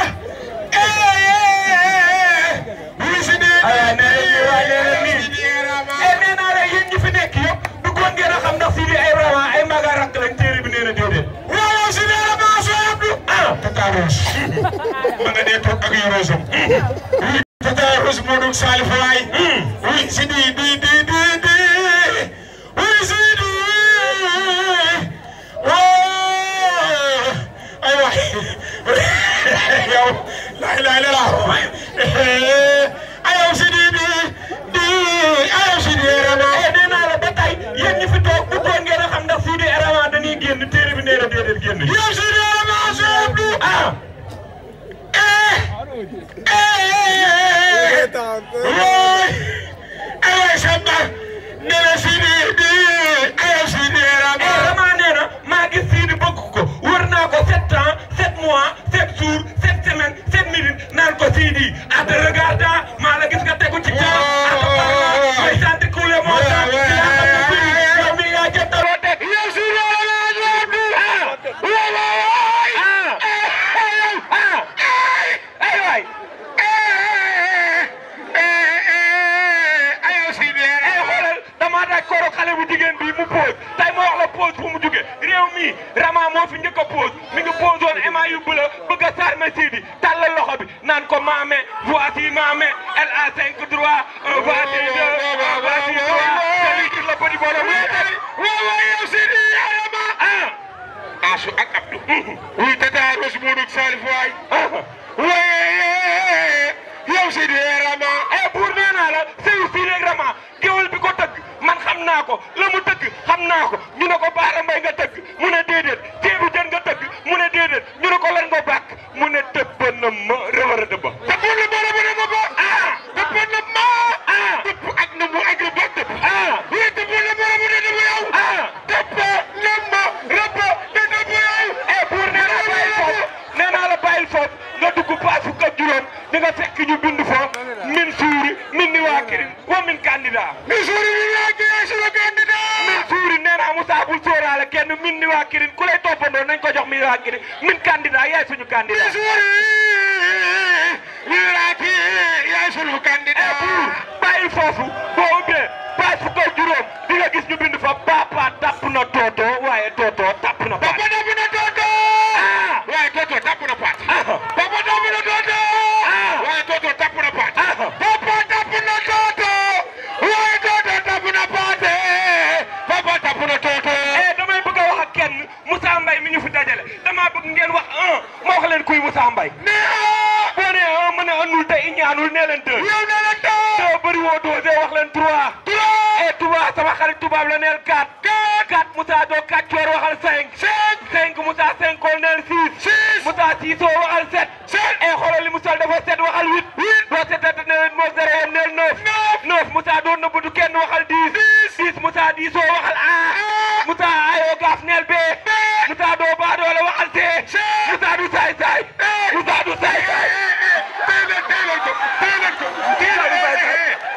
wuy Sidi ah nee nañu waay nee nañu nii nee naa la yéen ñi fi nekk yëpp bëggoon ngeen a xam ndax Sidi ay rawa ay maga rakk lañ téere bi nee na déedéet. waaw Sidi Erama soo abdu ah Tata Rose ma nga dee toog ak yorosam oui Tata Rose moo doon Salif waay oui Sidi di di di di oui Sidi oh ay waay yow laay laay la laa ayaw Sidi di di ayaw Sidi Erama nee naa la ba tey yéen ñi fi toog bu toog ngeen a xam ndax Sidi Erama dañuy génn téere bi nee na déedéet génn yow Sidi Erama soobu ah aywa Samba nee na Sidi di ayaw Sidi Erama Erama nee na maa gis Sidi bëgg ko wër naa ko sept ans sept mois sept jours sept semaines sept minutes naan ko Sidi à te regarder maa la gis nga tegu ci temps à te parler may sant couler mon temps ci laa xam ne Sidi yow mi yaa jëntaloo teg yow Sidi Erama soobu ah waay waay ah ah ay waay aywa si biir ay xoolal damaa daaj kooro xale bu jigéen bii mu pose tey ma wax la pose fu mu jóge réew mi Rama moo fi njëkk a pose mi ngi pose woon ema yu bëla bëgg a sarme Sidi tàllal loxo bi naan ko maame voici maame elle a cinq droits un voici deux un voici trois celui qui le petit bonhomme waaw waaw yow Sidi Erama ah Asu ak Abdou oui tata Rose moo dugg Salif waay waaye yow Sidi Erama eh buur nee naa la sëyu Sidi Erama géwél bi ko tëgg man xam naa ko la mu tëgg xam naa ko ñu ne ko Baara Mbay nga tëgg mu ne déedéet ceebu jën nga tëgg mu ne déedéet ñu ne ko lan nga bàkk mu ne tëbb na ma rëwër a dëbba tëbb na ma rëwër a dëbba ah tëbb na ma ah tëbb ak na mu ak ba tëbb ah oui tëbb na ma rëwër a dëbba yow ah tëbb na ma rëbb da dëbb yow eh buur nee naa bàyyi foofu nee naa la bàyyil foofu nga dugg paas fukk ak juróom di nga fekk ñu bind fo min suuri min ni waa kirin wa min candidat min suuri min waa kirin suma candidat min suuri nee naa Moussa bul sóoraale kenn min ni waa kirin ku lay toppandoo nañ ko jox min waa kirin min candidat yaay suñu candidat min suuri min waa kirin yaay suñu candidat pour bàyyil foofu boo ubbee paas fukk ak juróom di nga gis ñu bind fa papa tapp na toto waaye toto tapp na paat papa tapp na toto waaye toto tapp na paat papa tapp na toto waaye toto tapp na paat papa tapp na toto waaye toto tapp na paat papa tapp na toto damay bëgg a wax ak kenn Moussa Mbaye mi ñu fi dajale damaa bëgg ngeen wax un ma wax leen kuy Moussa Mbaye boo nee un mën a anul te i ñaanul nee leen deux yow nee leen deux deux bëri woo dosé wax leen trois trois et trois sama xarit tubaab la neel quatre quatre quatre Moussa doo quatre coor waxal cinq cinq cinq Moussa cinq kool neel six six Moussa six oo waxal sept sept et xoolal li mu sol dafa sept waxal huit huit doo seetante ne moo zéro yem neel neuf neuf neuf Moussa doon na butu kenn waxal dix dix Moussa dix oo waxal a Moussa ayoo gaaf neel b Moussa doo baa doole waxal c Moussa du saay saay Moussa du saay saay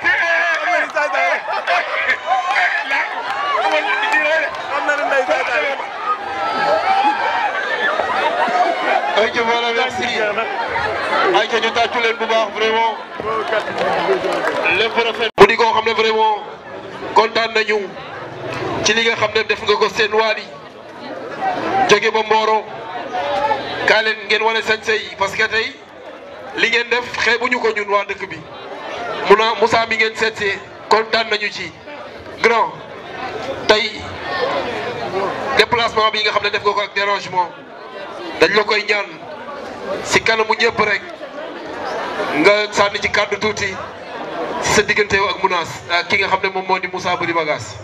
ayca voilà merci ayca ñu tàccu leen bu baax vraiment lépp rafet. mu di koo xam ne vraiment kontaan nañu ci li nga xam ne def nga ko seen waali jóge ba Mboro kaa leen ngeen wane sañ-sañ yi parce que tey li ngeen def xeebuñu ko ñun waa dëkk bi mun a Moussa mi ngeen seetsee kontaan nañu ci grand tey déplacement bi nga xam ne def nga ko ak dérangement dañ la koy ñaan si kanamu ñëpp rek nga sànni ci kàddu tuuti si sa diggante ak Mounass ak ki nga xam ne moom moo di Moussa Boury Bagasse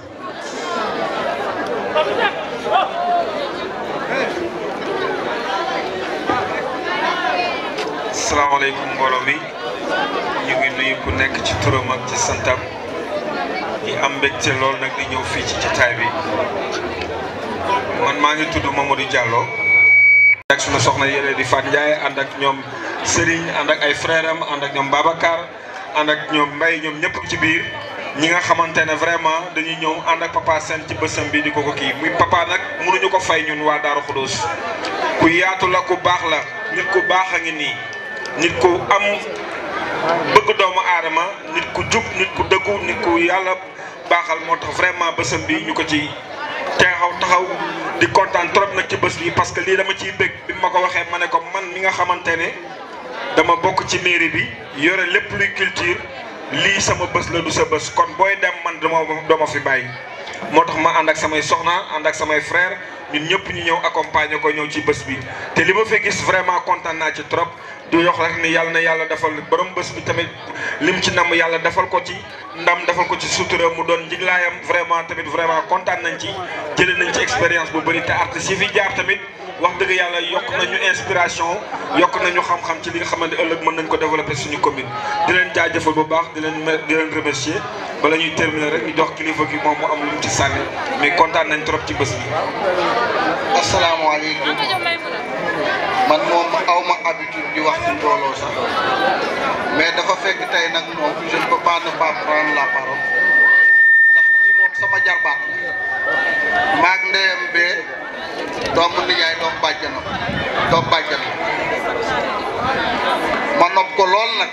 salaamaaleykum mbooloo mi ñu ngi nuyu ku nekk ci turam ak ci santam di am mbégte lool nag di ñëw fii ci jotaay bi man maa ngi tudd Mamadou Diallo. ak sunu soxna yéene di Fat Ndiaye ànd ak ñoom Serigne ànd ak ay frère am ànd ak ñoom Babacar ànd ak ñoom Mbaye ñoom ñëpp ci biir ñi nga xamante ne vraiment dañuy ñëw ànd ak papa seen ci bësam bi di ko ko kii muy papa nag mënuñu ko fay ñun waa Daaru Xudoos ku yaatu la ku baax la nit ku baax a ngi nii nit ku am bëgg doomu aadama nit ku jub nit ku dëggu nit ku yàlla baaxal moo tax vraiment bësam bi ñu ko ci teexaw taxaw di kontaan trop nag ci bés bi parce que lii dama ciy bëgg bi ma ko waxee ma ne ko man mi nga xamante ne dama bokk ci mairie bi yore lépp luy culture lii sama bés la du sa bés kon booy dem man dama dama fi bàyyi moo tax ma ànd ak samay soxna ànd ak samay frère ñun ñëpp ñu ñëw accompagner ko ñëw ci bés bi te li ma fa gis vraiment kontaan naa ci trop di yox rek ni yàlla na yàlla defal borom bés bi tamit lim ci nam yàlla defal ko ci ndam defal ko ci sutura mu doon njiglaayam vraiment tamit vraiment kontaan nañ ci jëlee nañ ci expérience bu bëri te artistes yi fi jaar tamit wax dëgg yàlla yokk nañu inspiration yokk nañu xam-xam ci li nga xamante ëllëg mën nañ ko développer suñu commune di leen jaajëfal bu baax di leen di leen remercier bala ñuy terminer rek ñu jox kilifa gi moom mu am lu mu ci sànni mais kontaan nañ trop ci bés bi. asalaamaaleykum man moom aw ma habitude di wax ci mbooloo sax mais dafa fekk tey nag moom je ne peux pas ne pas prendre la parole ndax kii moom sama jarbaat la maag ndeyam bee doomu nijaay doom bàjjanam doom bàjjanam ma nopp ko lool nag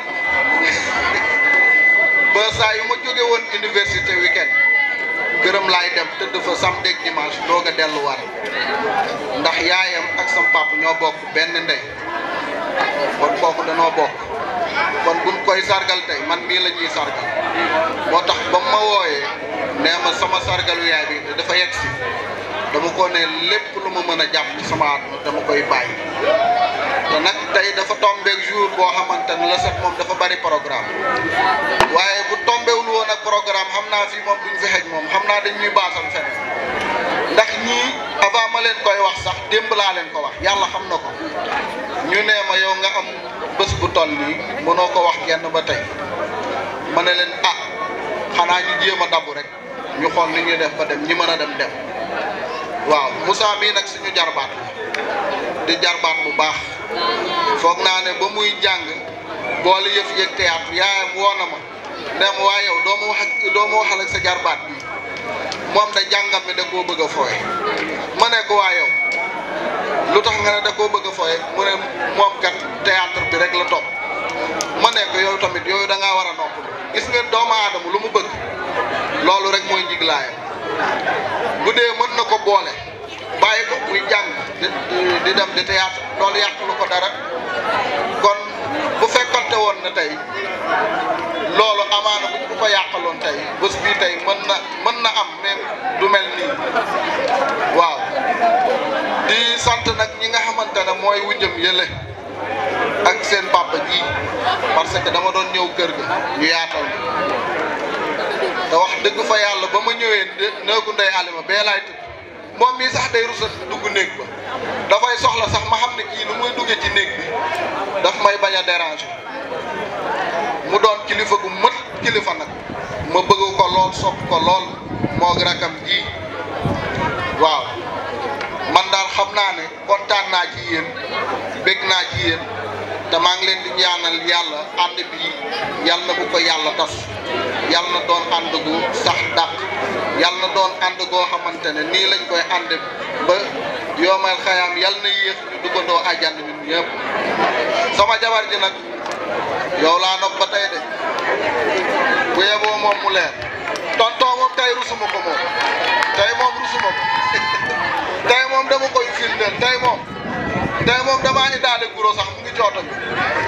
ba saa yu ma jóge woon université weekend gërëm laay dem tëdd fa samedi ak dimanche doog a delluwaat ndax yaayam ak sam papa ñoo bokk benn ndey kon kooku danoo bokk kon buñ koy sargal tey man mii la ñuy sargal moo tax ba ma wooyee nee ma sama sargalu yaay bi dafa yegg si dama ko ne lépp lu ma mën a jàpp ci sama àdduna dama koy bàyyi te nag tey dafa tombeek jour boo xamante ne la set moom dafa bari programme waaye bu tombewul woon ak programme xam naa fii moom duñ fi xej moom xam naa dañ ñuy baasal feneen ndax ñii avant ma leen koy wax sax démb laa leen ko wax yàlla xam na ko ñu nee ma yow nga am bés bu toll nii mënoo ko wax kenn ba tey ma ne leen ah xanaa ñu jéem a dabu rek ñu xool ni ñuy def ba dem ñi mën a dem dem waaw Moussa mii nag suñu jarbaat la di jarbaat bu baax foog naa ne ba muy jàng boole yëf yëg théâtre yaayam woo na ma ne ma waa yow doo ma wax ak doo ma waxal ak sa jarbaat bi moom da jàngam mi da koo bëgg a fooye ma ne ko waa yow lu tax nga ne da koo bëgg a fooye mu ne moom kat théâtre bi rek la topp ma ne ko yow tamit yooyu da ngaa war a nopp gis nga doomu aadama lu mu bëgg loolu rek mooy njiglaayam bu dee mën na ko boole bàyyi ko muy jàng di di dem di théâtre loolu yàqulu ko dara kon bu fekkonte woon na tey loolu amaana bu ko yàqaloon tey bés bii tey mën na mën na am mais du mel nii waaw di sant nag ñi nga xamante ne mooy wujjëm yële ak seen papa ji parce que dama doon ñëw kër ga ñu yaatal te wax dëgg fa yàlla ba ma ñëwee néegu ndey alima bee laay tëdd moom mii sax day rusa dugg néeg ba dafay soxla sax ma xam ne kii nu muy duggee ci néeg bi daf may bañ a déranger mu doon kilifa gu mët kilifa nag ma bëgg ko lool sopp ko lool moog rakam ji waaw man daal xam naa ne kontaan naa ci yéen bég naa ci yéen te maa ngi leen di ñaanal yàlla ànd bi yàlla na bu ko yàlla tas yàlla na doon ànd gu sax dàq yàlla na doon ànd goo xamante ne nii lañ koy ànd ba yoomal xayaam yàlla na yéex ñu duggandoo àjjana ñun ñëpp sama jabar ji nag yow laa nopp ba tey de bu yeboo moom mu leer tonton moom tey rusuma ko moom tey moom rusuma ko tey moom dama koy firndeel tey moom tey moom damaa indaale guro sax mu ngi cooto bi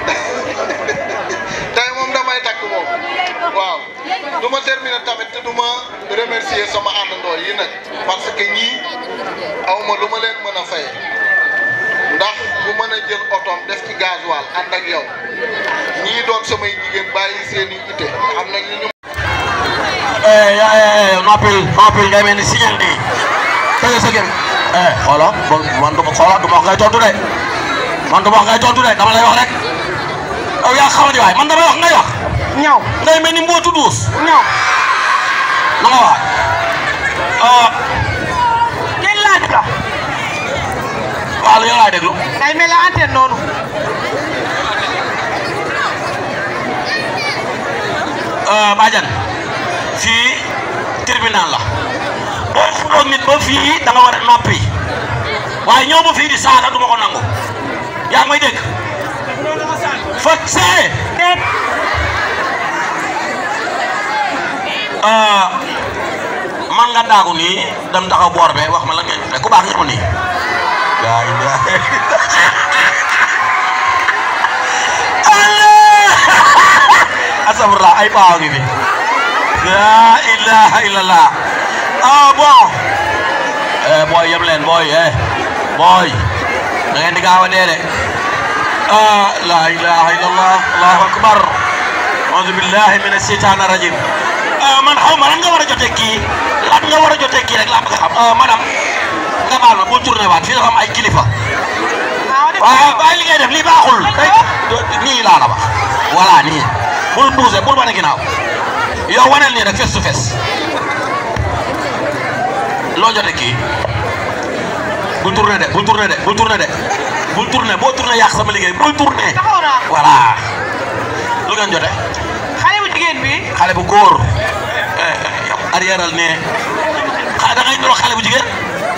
tey moom damay takk moom waaw du ma terminer tamit te du ma remercier sama àndandoo yi nag parce que ñii aw ma lu ma leen mën a fay ndax bu mën a jël otoom def ci gasoil ànd ak yow ñii doon samay jigéen bàyyi seen i ite am nañ li ñu. noppil noppil ngay mel ni signal nii tëjee sa gëm eh xoola bon man du ma xoola du ma wax ngay tontu de man du ma wax ngay tontu de dama lay wax rek yow yaa xamadi waay man damay wax ngay wax ñaw ngay mel ni mbootu duus ñaw na nga waay ah kenn laaj la waaw yow laay déglu ngay mel la antenne noonu Badiane fii tribunal la boo xuloon nit ba fii da nga war a noppi waaye ñëw ba fii di saaga du ma ko nangu yaa ngi may dégg fa see man nga daagu nii dem taxaw boor be wax ma la ngeen ne ku baax nga ma nii yaa asabra ay baaw ngi fi la ilaha illallah ah bon eh boy yem leen boy eh boy da ngeen di gaaw a dee de ah la ilaha illallah allahu akbar auzu billahi min asheytan rajim ah man xaw ma lan nga war a jotee kii lan nga war a jotee kii rek laa bëgg a xam ah madame nga baal ma bul tourné waat fii dafa am ay kilifa waaw waaye li ngay def lii baaxul nii laa la wax voilà nii bul bougé bul wane ginnaaw yow waneel nii rek face to face loo jotee kii bul tourné de bul tourné de bul tourné de bul tourné boo tourné yàq sama liggéey bul tourné taxaw naa voilà lu ngeen jotee xale bu jigéen bi xale bu góor yow arrièreal ne xa da ngay niroo xale bu jigéen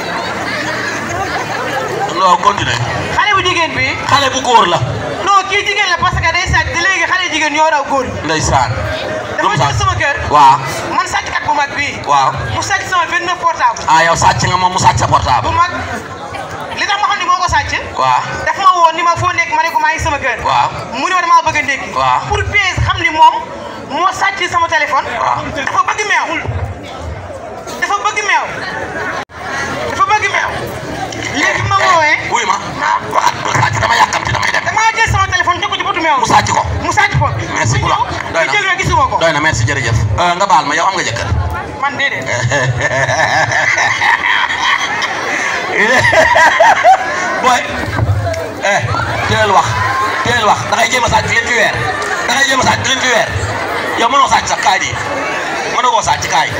non continue xale bu jigéen bi xale bu góor la non kii jigéen la parce que day sàcc te léegi xale jigéen ñoo raw góor ndeysaan dafa ñëw sama kër waaw man sàcckat bu mag bii waaw mu sàcc sama 29 portable ah yow sàcc nga moom mu sàcc sa portable bu mag li tax ma xam ne moo ko sàcc waaw daf ma woo ni ma foo nekk ma ne ko maa ngi sama kër waaw mu ne ma damaa bëgg a ndékki waaw pour pièce xam ni moom moo sàcc sama téléphone dafa bëgg meew dafa bëgg meew dafa bëgg meew léegi ma woowee wuy ma waxat bu sàcc dama yàkkamti damay dem damaa jël sama téléphone jox ko ci botu meew mu sàcc ko mu sàcc ko merci beaucoup doy na jël na gisuma ko doy na merci jërëjëf nga baal ma yow am nga jëkkër man déedéet boy eh teel wax teel wax da ngay jéem a sàcc leen fi weer da ngay jéem a sàcc leen fi weer yow mënoo sàcc sax kaay di mënoo koo sàcc kaay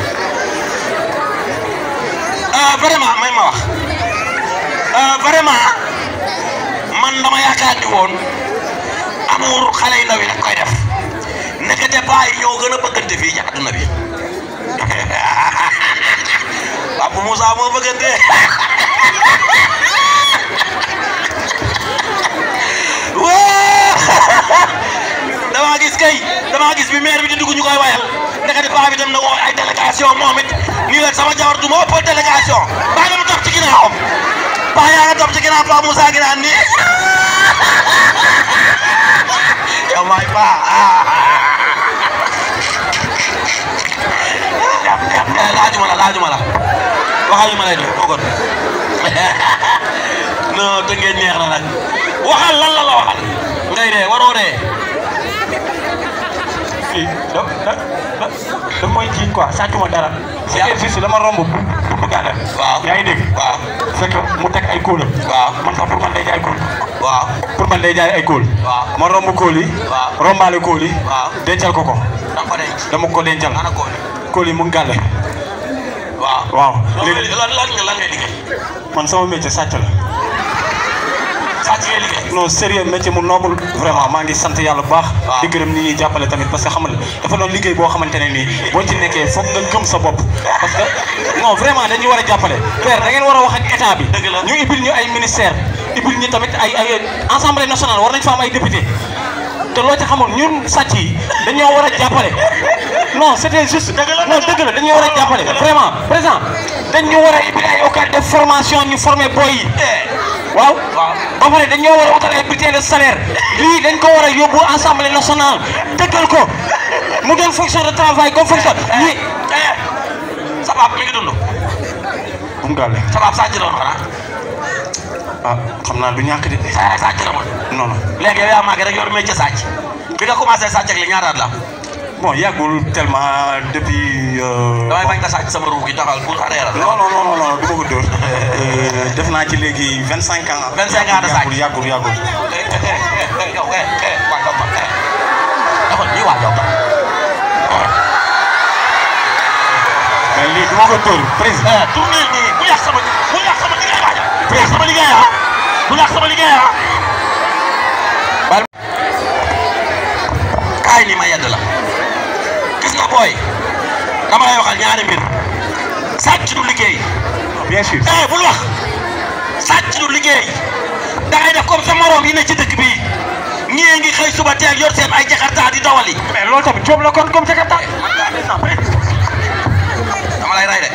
vraiment may ma wax vraiment man dama yaakaar ni woon amour xale yu ndaw yi daf koy def nekkate paa yi ñoo gën a bëggante fii ci àdduna bi Papa Moussa moo bëggante damaa gis kay damaa gis bi maire bi di dugg ñu koy wayal nekkate paa bi dem na woo ay délégation moom it nii leen sama jabar du ma ëppal délégation baa nga ma topp ci ginnaawam paa yaa nga topp ci ginnaaw Papa Moussa gi naan nii yow maay paa laajuma la laajuma la waxal li ma lay def kooku non te ngeen neex na nag waxal lan la la waxal ngay dee waroo dee. fii da da da da mooy jiiñ quoi sàccuma dara. c'est juste dama romb bu bu gàllam. waaw yaa ngi dégg. waaw fekk mu teg ay kóolam. waaw man sax pour man day jaay kóol. waaw pour man day jaay ay kóol. waaw ma romb kóol yi. waaw rombaale kóol yi. waaw dencal ko ko. da nga ko denc. dama ko dencal. ana kóol kóol yi mu ngi gàlle. waaw waaw léegi lan lan nga lan ngay liggéey. man sama métier sàcc la. sàcc non sérieux métier mu noble vraiment maa ngi sant yàlla bu baax di gërëm ni ñuy jàppale tamit parce que xam nga dafa doon liggéey boo xamante ne nii boo ci nekkee foog nga gëm sa bopp parce que non vraiment dañuy war a jàppale père da ngeen war a wax ak état bi ñu ibil ñu ay ministère ibil ñu tamit ay ay assemblée nationale war nañ fa am ay député te loo ci xamul ñun sàcc yi dañoo war a jàppale non c'était juste non dëgg la dañoo war a jàppale vraiment président dañu war a ibil ay occasion de formation ñu former boy yi waaw ba pare dañoo war a wutal ay bulletin de salaire lii dañ ko war a yóbbu assemblée nationale dëggal ko mu doon fonction de travail comme fonction lii sa papa mi ngi dund bu mu gàlle sa papa sàcc la woon xanaa ah xam naa du ñàkk de sa sàcc la woon non non léegi yow yaa màgg rek yor métier sàcc bi nga commencé sàcc ak li ñaataat la bon yàggul tellement depuis. damay bañ nga sàcc sama ruux gi taxal pour arrière non non non non du ma ko dóor def naa ci léegi vingt cinq ans. vingt cinq ans de sàcc yàggul yàggul. yow eh eh waa yow man eh dafa nii waa yow mais lii du ma ko dóor président. tournel nii bu yàq sama bu yàq sama liggéey waa bu yàq sama liggéey ah bu yàq sama liggéey ah. kaay nii ma yedd la gis nga booy dama lay waxal ñaari mbir sàcc du liggéey. bien sûr. eh bul wax sàcc du liggéey da ngay def comme sa morom yi ne ci dëkk bi ñii ngi xëy suba teel yor seen ay jakarta di dawali. mais loolu tamit coob la kon comme jakarta. dama lay ray de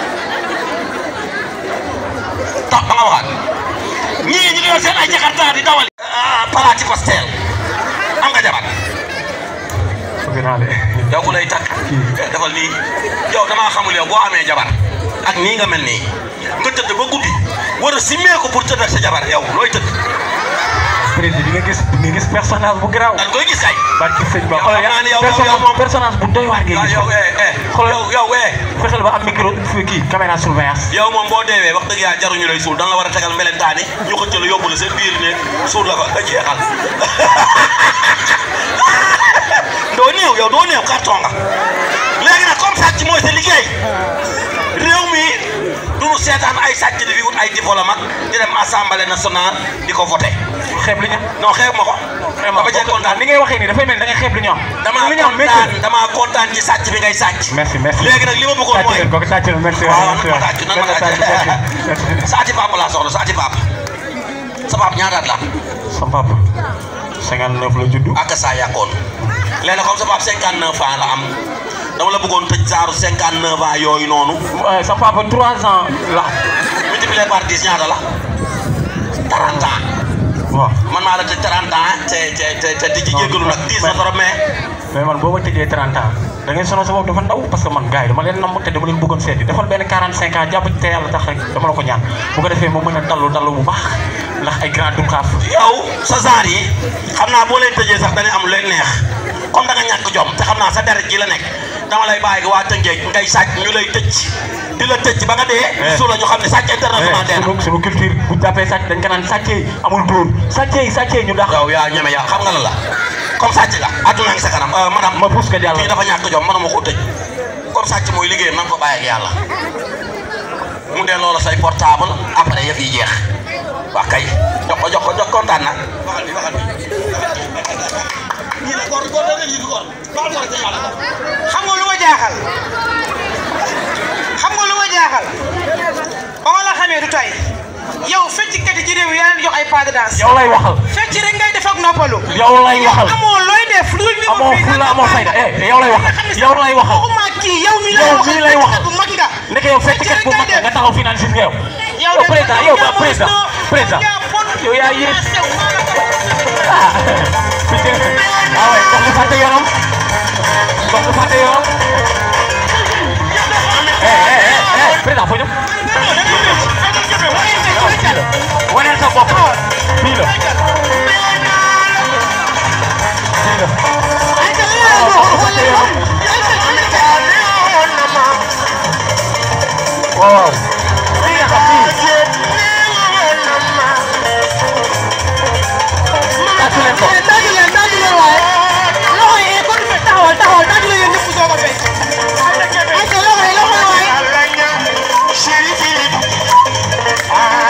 tax ba nga waxaat ñii ñu ngi yor seen ay jakarta di dawali. ah palaati pastel am nga jabar. yow ku lay takk defal nii yow damaa xamul yow boo amee jabar ak nii nga mel nii nga tëdd ba guddi war a simmee ko pour tëdd ak sa jabar yow looy tëdd. président di nga gis di nga gis personnage bu garaaw. dañ koy gis kay. barki sëñ Ba yow xam naa ne yow yow moom personnage bu doy waar ngay gis. yow eh eh yow yow eh. fexeel ba am micro fii kii caméra surveillance. yow moom boo deewee wax dëgg yàlla jaruñu lay suul dan la war a tegal melentaan yi ñu xëcc la yóbbu la seen biir ne suul la fa nga jeexal doo néew yow doo néew carton nga léegi nag comme sàcc mooy sa liggéey réew mi duñu seetaan ay sàcc di fi wut ay diplôme ak di dem assemblée nationale di ko voté. xeeb li ñu. non xeeb ma ko. xeeb ma ko kontaan ni ngay waxee nii dafay mel da ngay xeeb li ñu am. damaa li ñu am kontaan damaa kontaan ci sàcc bi ngay sàcc. merci merci léegi nag li ma bëggoon mooy. sàcc leen ko sàcc leen merci. waaw nan ma tàcc nan ma tàcc saati papa laa soxla saati papa sa papa ñaataat la. sa papa 59 la juddu. ak saa yàqoon léegi nag comme sa papa 59 ans la am dama la bëggoon tëj saaru 59 ans yooyu noonu. sa papa 3 ans la. multiplié par 10 ñaata la 30 ans. waaw man maa la tëj 30 ans te te te te di ci jéggalu nag 10 na trop mais. mais man boo ma tëjee 30 ans da ngay sonal sa bopp dafa ndaw parce que man gars yi dama leen namm te dama leen bëggoon seeti defal benn 45 ans jàpp ci te yàlla tax rek dama la ko ñaan bu ko defee ma mën a dallu dallu bu baax ndax ay grand dukaaf. yow sa genre yi xam naa boo leen tëjee sax dañuy am lu leen neex comme da nga ñàkk jom te xam naa sa deret ji la nekk dama lay bàyyi waa Tëngéej ngay sàcc ñu lay tëj di la tëj ba nga dee. su la ñu xam ne sàcc international dee na. sunu sunu culture bu jàppee sàcc dañ ko naan sàccee amul dóor sàccee sàccee ñu dax. yow yaa ñeme yaa xam nga la la comme sàcc la àdduna ngi sa kanam madame. ma puus ka jàll kii dafa ñàkk jom mënuma koo tëj comme sàcc mooy liggéeyam na nga ko bàyyi ak yàlla mu dee loola say portable après yëf yi jeex waa kay jox ko jox ko jox kontaan na waxal bi waxal bi ñii ne góor góor da ngeen yëfi góor baal góor te yàlla xam nga lu ma jaaxal xam nga lu ma jaaxal ba ma la xamee du tey yow fecckat yi ci réew mi yaa leen jox ay pas de danse. yow lay waxal. fecc rek ngay def ak noppalu. yow lay waxal amoo looy def lu dul amoo fulla amoo fayda eh yow lay waxal yow lay waxal. waxuma kii yow mi lay yow waxal mii lay waxal bu mag nga. nekk yow fecckat bu mag nga taxaw fii naan si yow. yow yow président yow ba président président yow yaa yées. ah putain ah ouais dox nga fàtte yoonam dox nga fàtte yoonam. eh eh eh président foo jëm. waneel sa bopp fii la fii la waaw fii nga xam fii tàccu leen ko tàccu leen tàccu leen waaye loxo yi kon taxawal taxawal tàccu leen yéen ñëpp soo ko fecc ay sa loxo yi loxo yi waaye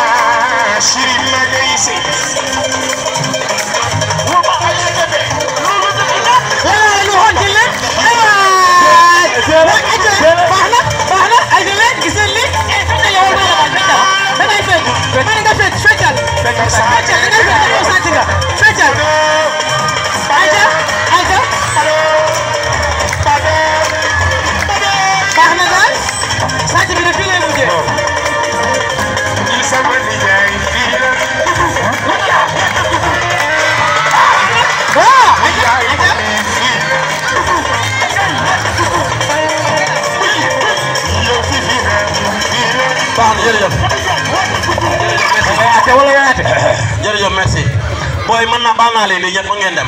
arrêté jërëjëf merci booy mën naa baal naa leen lii ñëpp mën ngeen dem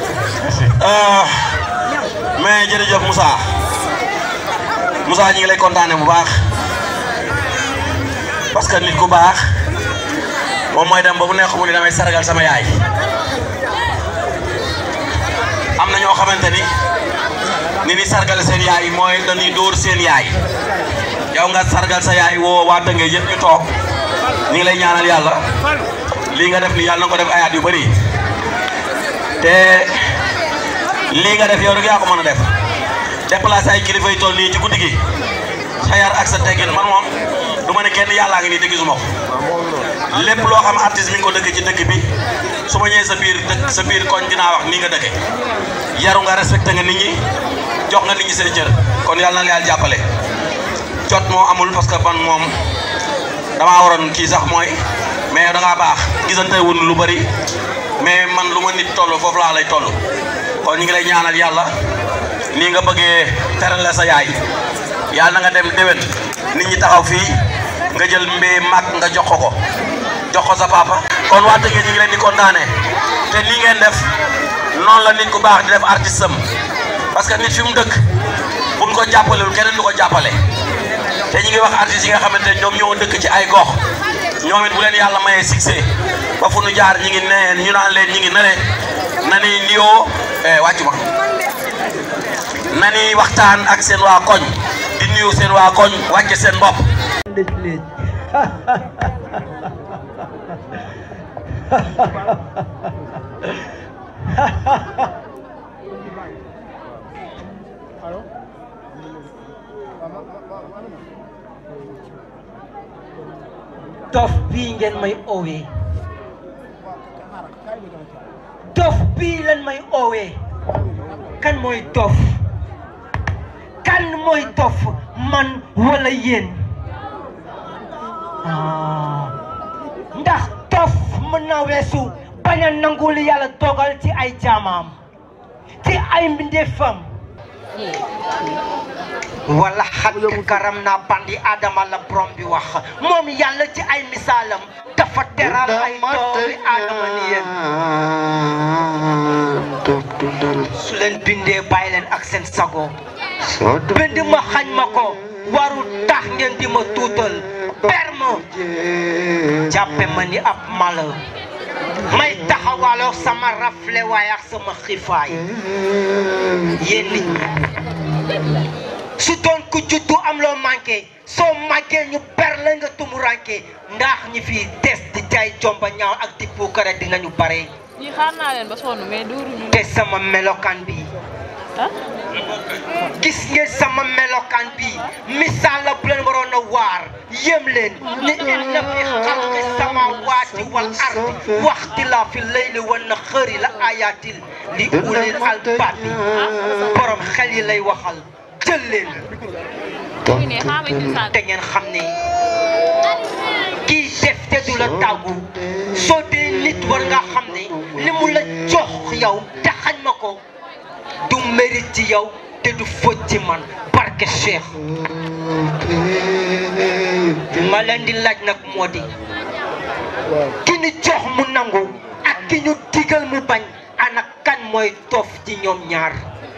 mais jërëjëf Moussa Moussa ñi ngi lay kontaane bu baax parce que nit ku baax moom mooy dem ba bu nekk mu ni damay sargal sama yaay am na ñoo xamante ni ni ni sargal seen yaay mooy dañuy dóor seen yaay yow nga sargal sa yaay woo waa Tëngéej yëpp ñu toog ñu ngi lay ñaanal yàlla lii nga def ni yàlla na ko def ay at yu bëri te lii nga def yow rek yaa ko mën a def déplacé ay kilifa yu toll nii ci guddi gi sa yar ak sa teggin man moom du ma ne kenn yàllaa ngi nii te gisuma ko lépp loo xam artiste mi ngi ko dëkk ci dëkk bi su ma ñëwee sa biir dëkk sa biir koñ dinaa wax nii nga dëkke yaru nga respecté nga nit ñi jox nga nit ñi seen cër kon yàlla na la yàlla jàppale jot moo amul parce que man moom damaa waroon kii sax mooy mais da ngaa baax gisante wun lu bari mais man lu ma nit toll foofu laa lay toll kon ñu ngi lay ñaanal yàlla nii nga bëggee teral la sa yaay yàlla na nga dem déwén nit ñi taxaw fii nga jël mbee mag nga jox ko ko jox ko sa papa kon waa Tëngéej ñu ngi leen di kontaane te nii ngeen def noonu la nit ku baax di def artiste am parce que nit fi mu dëkk buñ ko jàppalewul keneen du ko jàppale te ñu ngi wax artistes yi nga xamante ne ñoom ñoo dëkk ci ay gox ñoom it bu leen yàlla mayee succès ba fu nu jaar ñi ngi neen ñu naan leen ñi ngi nane na ni niyoo wàccu ma na ni waxtaan ak seen waa koñ di nuyu seen waa koñ wàcce seen bopp dof bii ngeen may oowee dof bii leen may oowee kan mooy dof kan mooy dof man wala yéen ah ndax dof mën na weesu bañ a nangu li yàlla dogal ci ay jaamam ci ay mbindeefam wala xat karam naa bandi adama la borom bi wax moom yàlla ci ay misaalam dafa teral ay doomi adama ni yéen su leen bindee bàyyi leen ak seen sago bind ma xañ ma ko waru tax ngeen di ma tuutal perme jàppe ma ni ab mala may taxawaloo sama rafle waay ak sama xiifaay yéen nit ñi su doon ku juddu am loo manqué soo màggee ñu ber la nga tumuranke ndax ñi fi des di jaay jomba ñaaw ak di puukare dinañu bare ñi xaar naa leen ba sonn mais dóoruñu te sama melokaan bi gis ngeen sama melokaan bi misaal la bu leen waroon a waar yëm leen ni inna fi xalqi samawati wal ardi waxti la fi layli wan naxëri la ayatil li ulil albabi borom xel yi lay waxal jël leen te ngeen xam ne kii def te du la tàggu soo dee nit war nga xam ne li mu la jox yow te xañ ma ko du mérite ci yow te du fóot ci man barke Cheikh ma leen di laaj nag moo di ki ñu jox mu nangu ak ki ñu digal mu bañ ana kan mooy toof ci ñoom ñaar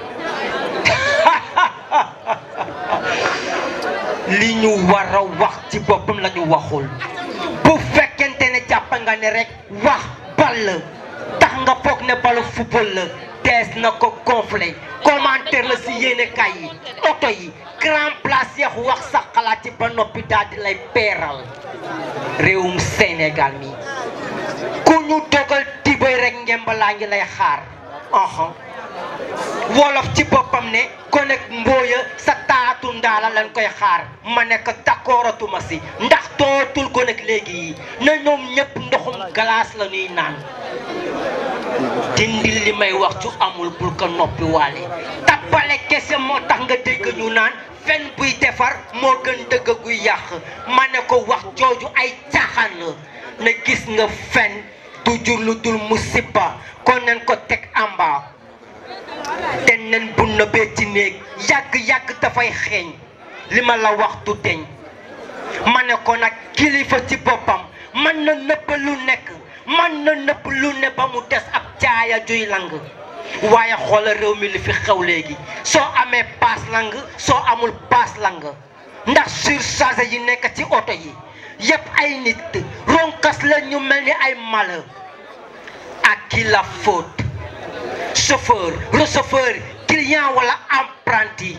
li ñu war a wax ci boppam la ñu waxul bu fekkente ne jàpp nga ne rek wax bal la tax nga foog ne balu football la tees na ko gonflé commentaire la si yéene kay yi oto yi grand place yeex wax sa xalaat ci ba noppi daal di lay peeral réewum Sénégal mi ku ñu dogal tibay rek ngembalaa ngi lay xaar aha wolof ci boppam ne konek mbooya sa taatu ndaala lañ koy xaar ma nekk d'accordatuma si ndax dootul konek léegi yi na ñoom ñëpp ndoxum glace la ñuy naan dindi li may wax cu amul bul ko noppi waale tappale kese moo tax nga dégg ñu naan fen buy defar moo gën dëgg guy yàq ma ne ko wax jooju ay caaxaan la na gis nga fen du jur lu dul musiba kon nañ ko teg amba te nen bu nëbee ci néeg yàgg-yàgg dafay xeeñ li ma la wax du deñ ma ne ko nag kilifa ci boppam mën na nëbb lu nekk mën na nëbb lu ne ba mu des ab caaya juy lang waaye xoolal réew mi li fi xew léegi soo amee paas lang soo amul paas lang ndax surcharge yi nekk ci oto yi yëpp ay nit ronkas la ñu mel ni ay mala ak qui la faute chauffeur receveur client wala apprenti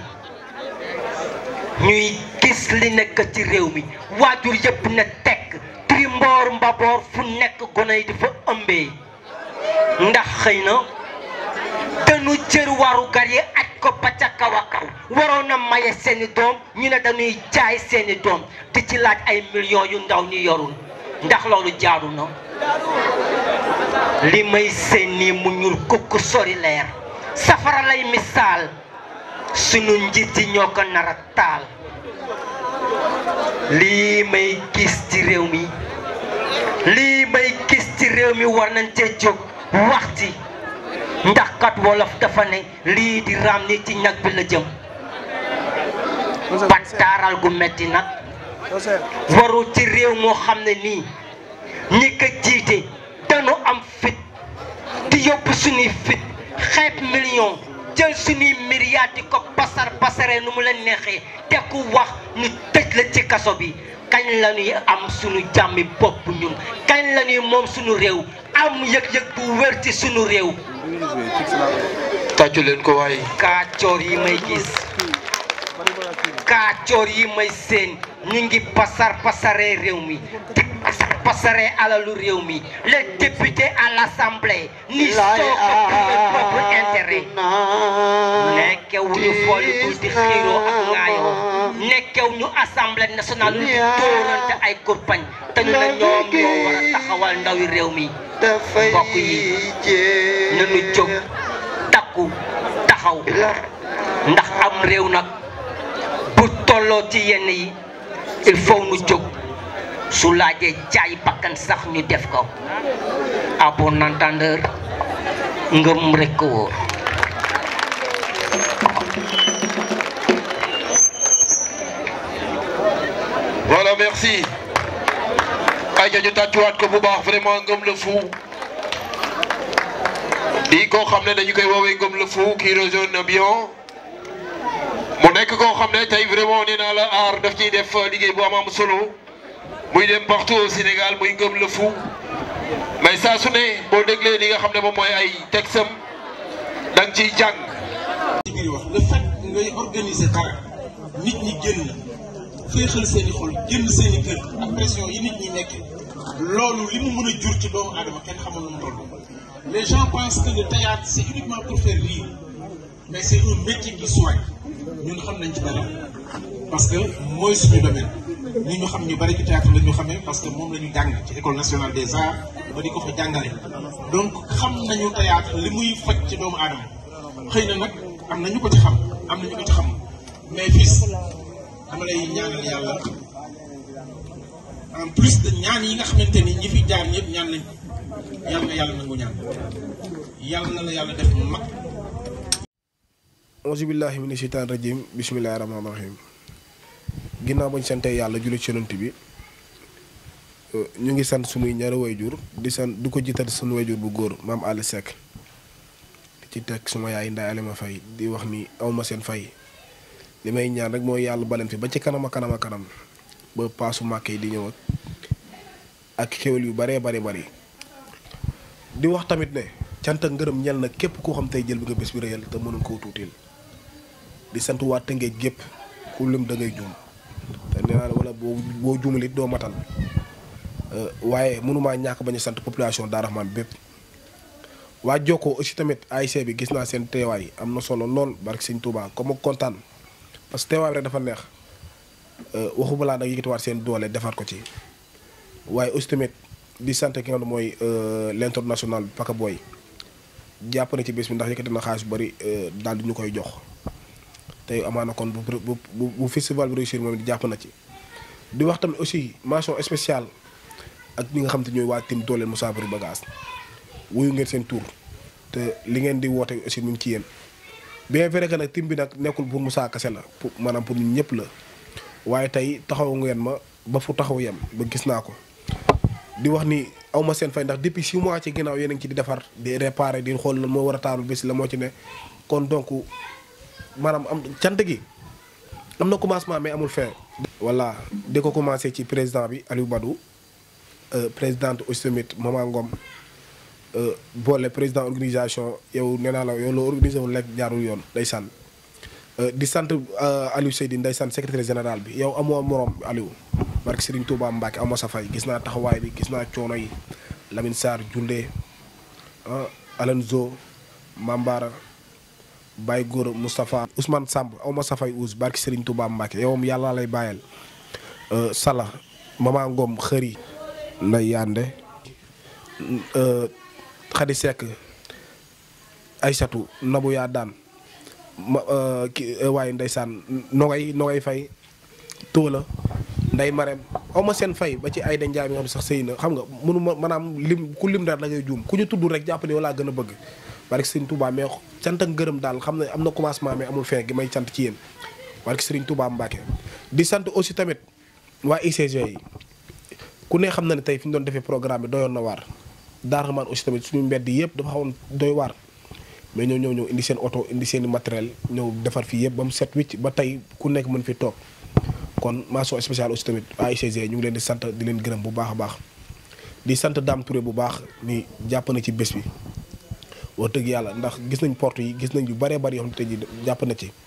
ñuy gis li nekk ci réew mi waajur yëpp ne tekk tri mboor mbaboor fu nekk gone yi di fa ëmbee ndax xëy na dañu jër waru gar yi aj ko ba ca kaw a kaw waroon na maye seeni doom ñu ne dañuy jaay seeni doom di ci laaj ay millions yu ndaw ñu yorul ndax loolu jaaru na li may seen nii mu ñuul kukk sori leer safara lay misaal sunu njiit yi ñoo ko nar a taal lii may gis ci réew mi lii may gis ci réew mi war nañ cee jóg waxti ndax kat wolof dafa ne lii di raam ni ci ñag bi la jëm battaaral gu metti nag waru ci réew moo xam ne nii ñi ko jiite dañu am fit di yóbbu suñuy fit xeeb million jël suñuy milliards di ko pasar pasaree nu mu leen neexee te ku wax ñu tëj la ci kaso bi kañ la ñuy am suñu jàmmi bopp ñun kañ la ñuy moom suñu réew am yëg-yëg bu wér ci suñu réew tàccu leen ko waay kaacoor yi may gis kaacoor yi may seen ñu ngi pasar pasaree réew mi di pasar pasaree alalu réew mi les députés à l'assemblée ni soo ko pour leur propre intérêt nekkew ñu foolu dul di xiiroo ak ŋaayoo nekkew ñu assemblée nationale lu di dóorante ay kurpañ te ñu ne ñoom ñoo war a taxawal ndawi réew mi mbokk yi nañu jóg takku taxaw ndax am réew nag bu tolloo ci yenn yi il faut nu jóg su laajee jaay bakkan sax ñu def ko à bon entendeur ngëm rekk wóor voilà merci ayca ñu tàccuwaat ko bu baax vraiment ngëm la fu di koo xam ne dañu koy woowee ngëm la fu qui résonne bien mu nekk koo xam ne tey vraiment nee naa la aar daf ciy def liggéey bu am am solo muy dem partout au Sénégal muy ngëm la fu mais saa su ne boo déglee li nga xam ne moom mooy ay texam da nga ciy jàng. li ngay wax le fait ngay organiser dara nit ñi génn féexal seen i xol génn seen i kër ak pression yi nit ñi nekk loolu li mu mën a jur ci doomu aadama kenn xamul nu mu toll. les gens pensent que le théâtre c'est uniquement pour faire rire mais c'est un métier qui soigne ñun xam nañ ci dara parce que mooy suñu domaine ñi ñu xam ñu bari ci théâtre la ñu xamee parce que moom la ñu jàng ci école nationale des arts ba di ko fa jàngale donc xam nañu théâtre li muy faj ci doomu aadama xëy na nag am na ñu ko ci xam am na ñu ko ci xam mais fils dama lay ñaanal yàlla en plus de ñaan yi nga xamante ni ñi fi jaar ñëpp ñaan nañ yàlla na yàlla nangu ñaan yàlla na la yàlla def mag auzu billahi mina sheytaan rajim bismillahi rahmaani rahim ginnaaw bañ sante yàlla julli ci yonent bi ñu ngi sant sunuy ñaari wayjur di sant du ko jiital sunu wayjur bu góor maam Ali Seck ci teg suma yaay Ndeye Alima Faye di wax ni awma seen fay li may ñaan rek mooy yàlla baleen fi ba ci kanam a kanam a kanam ba paasu màkk yi di ñëw ak xéwal yu baree bari bari di wax tamit ne cant ak ngërëm ñel na képp koo xam tey jël bi nga bés bi réyal te mënuñ koo tuutil di sant waa Tëngéej gépp ku lim da ngay juum te nee naa wala boo boo juumal it doo matal waaye mënumaa ñàkk bañ a sant population Darou Rahmane bépp waa Jokkoo aussi tamit AIC bi gis naa seen teewaay am na solo lool barke Sëñ Touba comme kontaan parce que teewaay bi rek dafa neex waxu balaa nag yëkkatiwaat seen doole defar ko ci waaye aussi tamit di sant ki nga xam ne mooy l'international Paka Boy jàpp na ci bés bi ndax yëkkati na xaalis bu bari daal di ñu koy jox tey amaana kon bu bu bu festival bi réussir moom di jàpp na ci. di wax tamit aussi mention spéciale ak ñi nga xam te ñooy waa tim dooleel Moussa Bari Bagage wuyu ngeen seen tour te li ngeen di woote aussi mu ngi ci yéen bien vrai que nag tim bi nag nekkul pour Moussa kese la pour maanaam pour ñun ñëpp la waaye tey taxaw ngeen ma ba fu taxaw yem ba gis naa ko di wax ni aw ma seen fay ndax depuis six mois ci ginnaaw yéen a ngi ci di defar di réparer di xool lan moo war a taaru bés la moo ci ne kon donc maanaam am cant gi am na commencement mais amul fin. voilà di ko commencé ci président bi Aliou Badou présidente aussi tamit Mama Ngom boole président organisation yow nee naa la yow loo organisé wu lekk jaarul yoon ndeysaan di sant Aliou Seydi ndeysaan secrétaire général bi yow amoo morom Aliou. barke Serigne Touba Mbacke aw ma sa fay gis naa taxawaay bi gis naa coono yi Lamine Sarr Junde ah Alanzo Mambara Baye Gora Moustapha Ousmane Samb aw ma sa fay Ous barke Serigne Touba Mbacke yow yàlla lay bàyyal Sala Mama Ngom xëri Ndeye Yande Khady Seck Aysatu Nabou yaa daan ma ki waaye ndeysaan nogay nogay fay tóola nday mareem aw ma seen fay ba ci ay da njaay mi nga xam ne sax sëy na xam nga mënu ma maanaam lim ku lim daal da ngay juum ku ñu tudd rek jàpp ne walaa gën a bëgg barke Serigne Touba mais cant ak ngërëm daal xam ne am na commencement mais amul fin gi may sant ci yéen barke Serigne Touba Mbacke di sant aussi tamit waa ICG yi ku ne xam na ne tey fi ñu doon defee programme bi doyoon na waar Darou Rahmane aussi tamit suñu mbedd yëpp dafa xawoon doy waar mais ñëw ñëw ñëw indi seen oto indi seen i matériel ñëw defar fii yëpp ba mu set wicc ba tey ku nekk mën fi toog kon mention spéciale aussi tamit AICG ñu ngi leen di sant di leen gërëm bu baax a baax di sant Dame Touré bu baax ni jàpp na ci bés bi wax dëgg yàlla ndax gis nañ porte yi gis nañ yu bëree bëri yoo xam ne tey jii jàpp na ci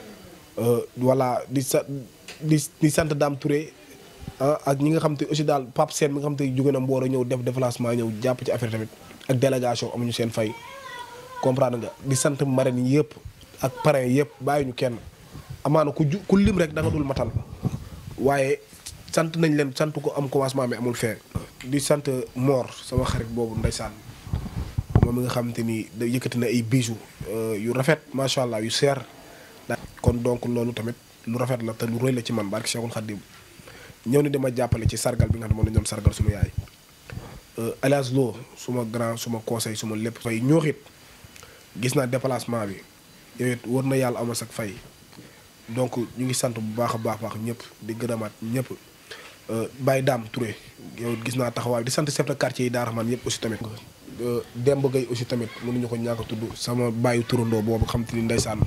voilà di sa di di sant Dame Touré ah ak ñi nga xam te aussi daal Pape Sène mi nga xam te jóge na Mbooro ñëw def déplacement ñëw jàpp ci affaire tamit ak délégation amuñu seen fay comprendre nga di sant marraines yi yëpp ak parrains yëpp bàyyi ñu kenn amaana ku ju ku lim rek da nga dul matal waaye sant nañ leen sant ko am commencement mais amul fin di sant Mor sama xarit boobu ndeysaan moom mi nga xamante ni da yëkkati na ay bijoux yu rafet macha allah yu seer. kon donc loolu tamit lu rafet la te lu rëy la ci man barke Cheikhul Khadim ñëw ni dama jàppale ci sargal bi nga xam ne moom la ñu doon sargal suñu yaay. Alias Lo suma grand suma conseil suma lépp fay ñooxit gis naa déplacement bi yow it war na yàlla amas ak fay. donc ñu ngi sant bu baax a baax baax ñëpp di gërëmaat ñëpp Baye Dame Touré yow gis naa taxawaay di sant chef de quartier yi Darou Rahmane yëpp aussi tamit. Demba Gueye aussi tamit mënuñu ko ñàkk a tudd sama bàyyi turandoo boobu xam te ni ndeysaan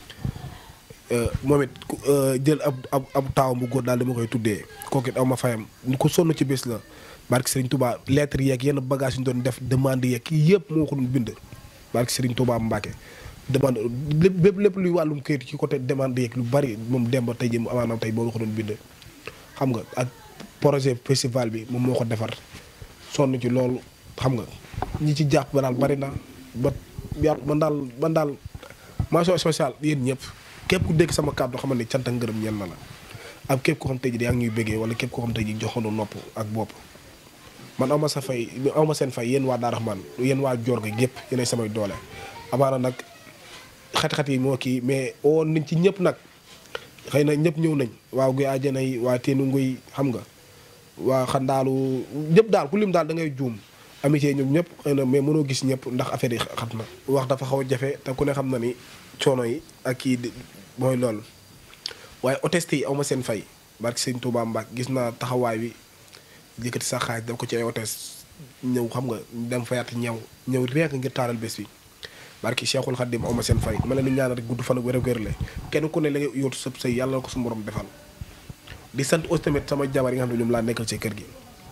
moom it jël ab ab ab taawam bu góor daal dama koy tuddee kooku it aw ma fayam ñu ko sonn ci bés la barke Serigne Touba lettre yeeg yenn bagage yu ñu doon def demande yeeg yëpp moo ko doon bind barke Serigne Touba Mbacke. demande lépp lépp luy wàllum këyit ci côté demande yeeg lu bari moom demba tey jii mu amaanaam tey boo ko doon bind xam nga ak projet festival bi moom moo ko defar sonn ci loolu xam nga ñi ci jàpp ba daal bari na ba yàlla man daal man daal mention spéciale yéen ñëpp képp ku dégg sama kàddu xamal ni cant ak ngërëm ñeen na la ak képp ko xam tey jii yaa ngi ñuy bëggee wala képp ko xam tey jii joxoon nopp ak bopp man aw ma sa fay aw ma seen fay yéen waa Darou Rahmane yéen waa Dior gi yëpp yéenay samay doole amaana nag xat-xat yi moo kii mais woon nañ ci ñëpp nag xëy na ñëpp ñëw nañ waaw guy àjjana yi waa teenu nguy xam nga waa xandaalu ñëpp daal ku lim daal da ngay juum amitié ñoom ñëpp xëy na mais mënoo gis ñëpp ndax affaire yi xat na wax dafa xaw a jafe te ku ne xam na ni coono yi ak kii mooy loolu waaye hôtesse yi aw ma seen fay barki sëñ Touba Mbacke gis naa taxawaay bi yëkkati sa xaaj daf ko ci ay hôtesse ñëw xam nga dem fayaat ñëw ñëw rekk ngir taaral bés bi barki Cheikhul Khadim aw ma seen fay ma leen di ñaanal rek gudd fan ak wér wér la kenn ku ne la nga yóotu sëb sëy yàlla na ko su borom defal di sant aussi tamit sama jabar yi nga xam ne ñoom laa nekkal ci kër gi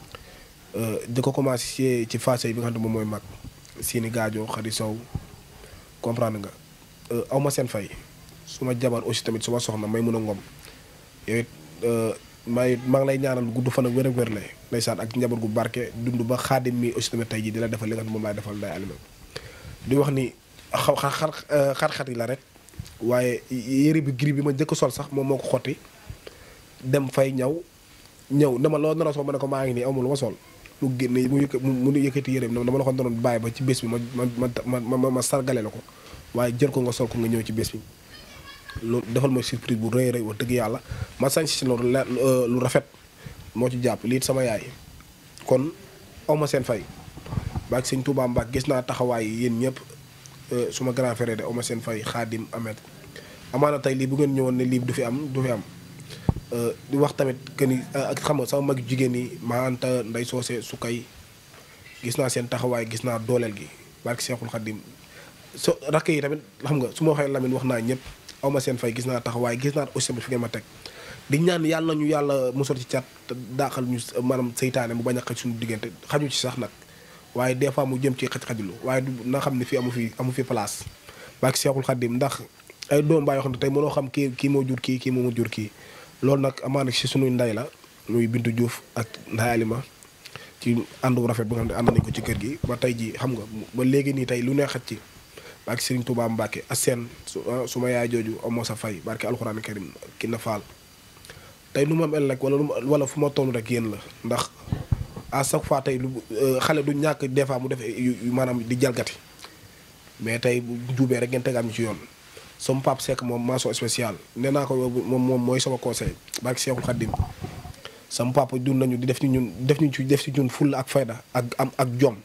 di ko commencé ci phase bi nga xam ne moom mooy mag Sini Gaajo Xadi Sow comprendre nga aw ma seen fay suma jabar aussi tamit suma soxna may mun a ngom yow it may maa ngi lay ñaanal gudd fan ak wér ak wér la ndeysaan ak njaboot gu barke dund ba xaadim mi aussi tamit tey jii di la defal li nga xam ne moom laay defal day alima di wax ni xaw xar xar-xar yi la rek waaye yére bi gris bi ma njëkk sol sax moom moo ko xotti dem fay ñaw ñëw dama loo nar a sol ma ne ko maa ngi nii amul lu ma sol mu génne mu yëkk mu yëkkati yére bi dama la ko doon bàyyi ba ci bés bi ma ma ma ma ma sargale la ko waaye jël ko nga sol ko nga ñëw ci bés bi loolu defal ma surprise bu rëy rëy wax dëgg yàlla ma sañ si loolu lu rafet moo ci jàpp lii sama yaay kon aw ma seen fay baag sëñ Touba Mbacke gis naa taxawaay yéen ñëpp suma grand frère de aw ma seen fay xaadim amet amaana tey lii bu ngeen ñëwoon ne lii du fi am du fi am di wax tamit que ni ak xam nga sama mag jigéen ñi maa anta nday soose su kay gis naa seen taxawaay gis naa dooleel gi barki Seexul Xaddim so rakk yi tamit xam nga su ma waxee Lamine wax naa ñëpp aw ma seen fay gis naa taxawaay gis naa aussi tamit fi ngeen ma teg di ñaan yàlla ñu yàlla musal ci cat te daaxal ñu maanaam seytaane mu bañ a xaj suñu diggante xaju ci sax nag waaye des fois mu jëm ci xaj-xajlu waaye du na xam ne fii amu fi amu fi place barki Seexul Xaddim ndax ay doom baa yoo xam ne tey mënoo xam kii kii moo jur kii kii moo jur kii loolu nag amaana si suñuy nday la muy Bintu Diouf ak Nday Alima ci ànd bu rafet bi nga xam ne ànd nañ ko ci kër gi ba tey ji xam nga ba léegi nii tey lu ne xaj ci barke Serigne Touba Mbacke a seen su su ma yaay jooju amoo sa fay barke alxuraan karim ki na faal tey lu ma mel rek wala lu ma wala fu ma toll rek yéen la ndax à chaque fois tey lu xale du ñàkk des fois mu def maanaam di jalgati mais tey bu juubee rek ngeen tegaat ñu ci yoon sama pap Seck moom mention spéciale nee naa ko moom moom mooy sama conseil barke Seexul Xaddim sama papa dund nañu di def ci ñun def ñu ci def ci ñun fulla ak fayda ak am ak jom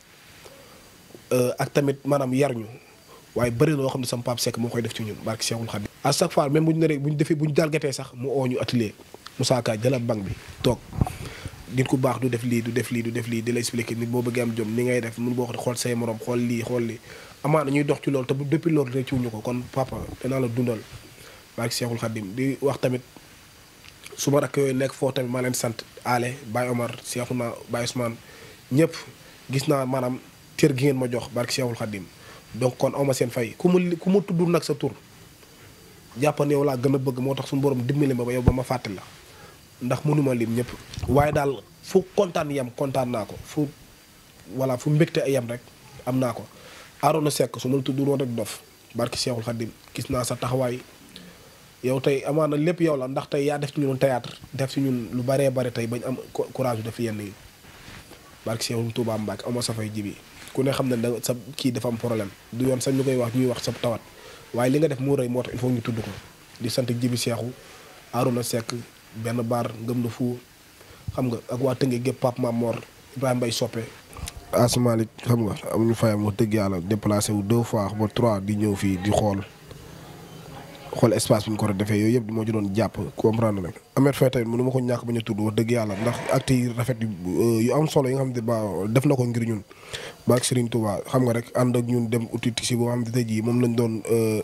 ak tamit maanaam yar ñu waaye bëri na loo xam ne sama papa Seck moo koy def ci ñun barke Seexul Xaddim à chaque fois même bu ñu neree bu ñu defee bu ñu jalgatee sax mu oo ñu atelier Moussa Ka jëlal banque bi toog nit ku baax du def lii du def lii du def lii di la expliquer nit boo bëggee am jom ni ngay def mun boo xool say morom xool lii xool lii amaana ñuy dox ci loolu te bu depuis loolu rek ciwuñu ko kon papa danaa la dundal barke Seexul Xaddim di wax tamit su ma rakk yooyu nekk foofu tamit maa leen sant Ale Baye Omar Seexuna Baye Ousmane ñëpp gis naa maanaam cër gi ngeen ma jox barke Seexul Xaddim donc kon awma seen fay ku mu ku mu tudd nag sa tur jàpp ne yow laa gën a bëgg moo tax suñu borom dimbali ma ba yow ba ma fàtte la ndax mënuma lim ñëpp waaye daal fu kontaan yem kontaan naa ko fu voilà fu mbégte yem rek am naa ko Arona Seck su ma la tudd woon rek dof barki Seexul Xaddim gis naa sa taxawaay yow tey amaana lépp yow la ndax tey yaa def ci ñun théâtre def ci ñun lu baree bare tey bañ am courage def yenn yi barki Seexul Tuubaa Mbàkke amoo sa fay jibi ku ne xam ne da sa kii dafa am problème du yoon sax ñu koy wax ñuy wax sa tawat waaye li nga def moo rëy moo tax il faut ñu tudd ko di sant jibi Seexu Arona Seck benn baar ngëm na fu xam nga ak waa Tëngéej gépp Pape Mamor Ibrahima Mbaye Soppe Asmalik xam nga amuñu fayam wax dëgg yàlla déplacé wu deux fois ba trois di ñëw fii di xool xool espace bi ñu ko war a defee yooyu yëpp moo ci doon jàpp comprendre nag Ameth Faye tamit mënu ma ko ñàkk ba ñu tudd wax dëgg yàlla ndax acte yi rafet yu am solo yi nga xam ne ba def na ko ngir ñun ba ak Serigne Touba xam nga rek ànd ak ñun dem uti si boo xam ne tey jii moom lañ doon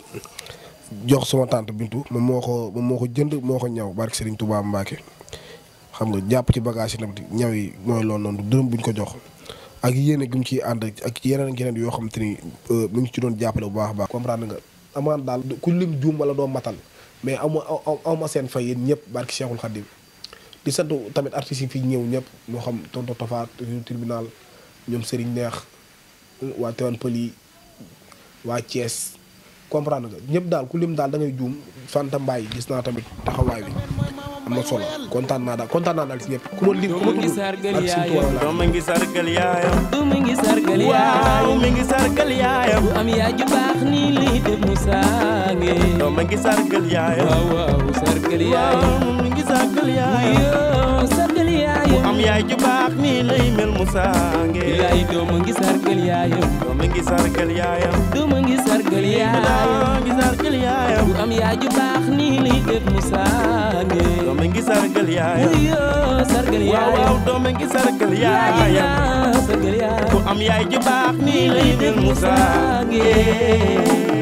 jox sama tante Bintu moom moo ko moom moo ko jënd moo ko ñaw barke Serigne Touba Mbacke xam nga jàpp ci bagage yi tamit ñaw yi mooy loolu noonu dërëm buñ ko jox ak yéene gi mu ciy ànd ak yeneen ak yeneen yoo xam te ni mu ngi ci doon jàppale bu baax a baax comprendre nga amaan daal ku lim juum wala doo matal mais aw ma aw ma seen fay yéen ñëpp barke Cheikhul Khadim di sant tamit artistes yi fi ñëw ñëpp moo xam tonto Tafa tribunal ñoom Serigne Neex waa Tewan Pël yi waa Thiès comprendre nga ñëpp daal ku lim daal da ngay juum Fanta Mbaye gis naa tamit taxawaay bi am na solo kontaan naa daal kontaan naa daal si ñëpp ku ma lim ku ma tudd ak si tuwaay la doom mi ngi sargal yaayam du mi ngi sargal waaw mi ngi sargal yaayam bu am yaay ju baax nii lii def mu saange doom mi ngi sargal yaayam waaw waaw sargal yaayam waaw mi ngi sargal yaayam yoo sargal bu yaayam am yaay ju baax nii lay mel mu saange yaay doom a ngi sargal yaayam doom mi ngi sargal yaayam doom a ngi sargal yaayam ngi sargal yaayam bu am yaay ju baax nii lii def mu saange doom mi ngi sargal yaayam yoo sargal waaw yaayam waaw doom mi ngi sargal yaayam sargal yaayam bu am yaay ju baax nii lay mel mu saange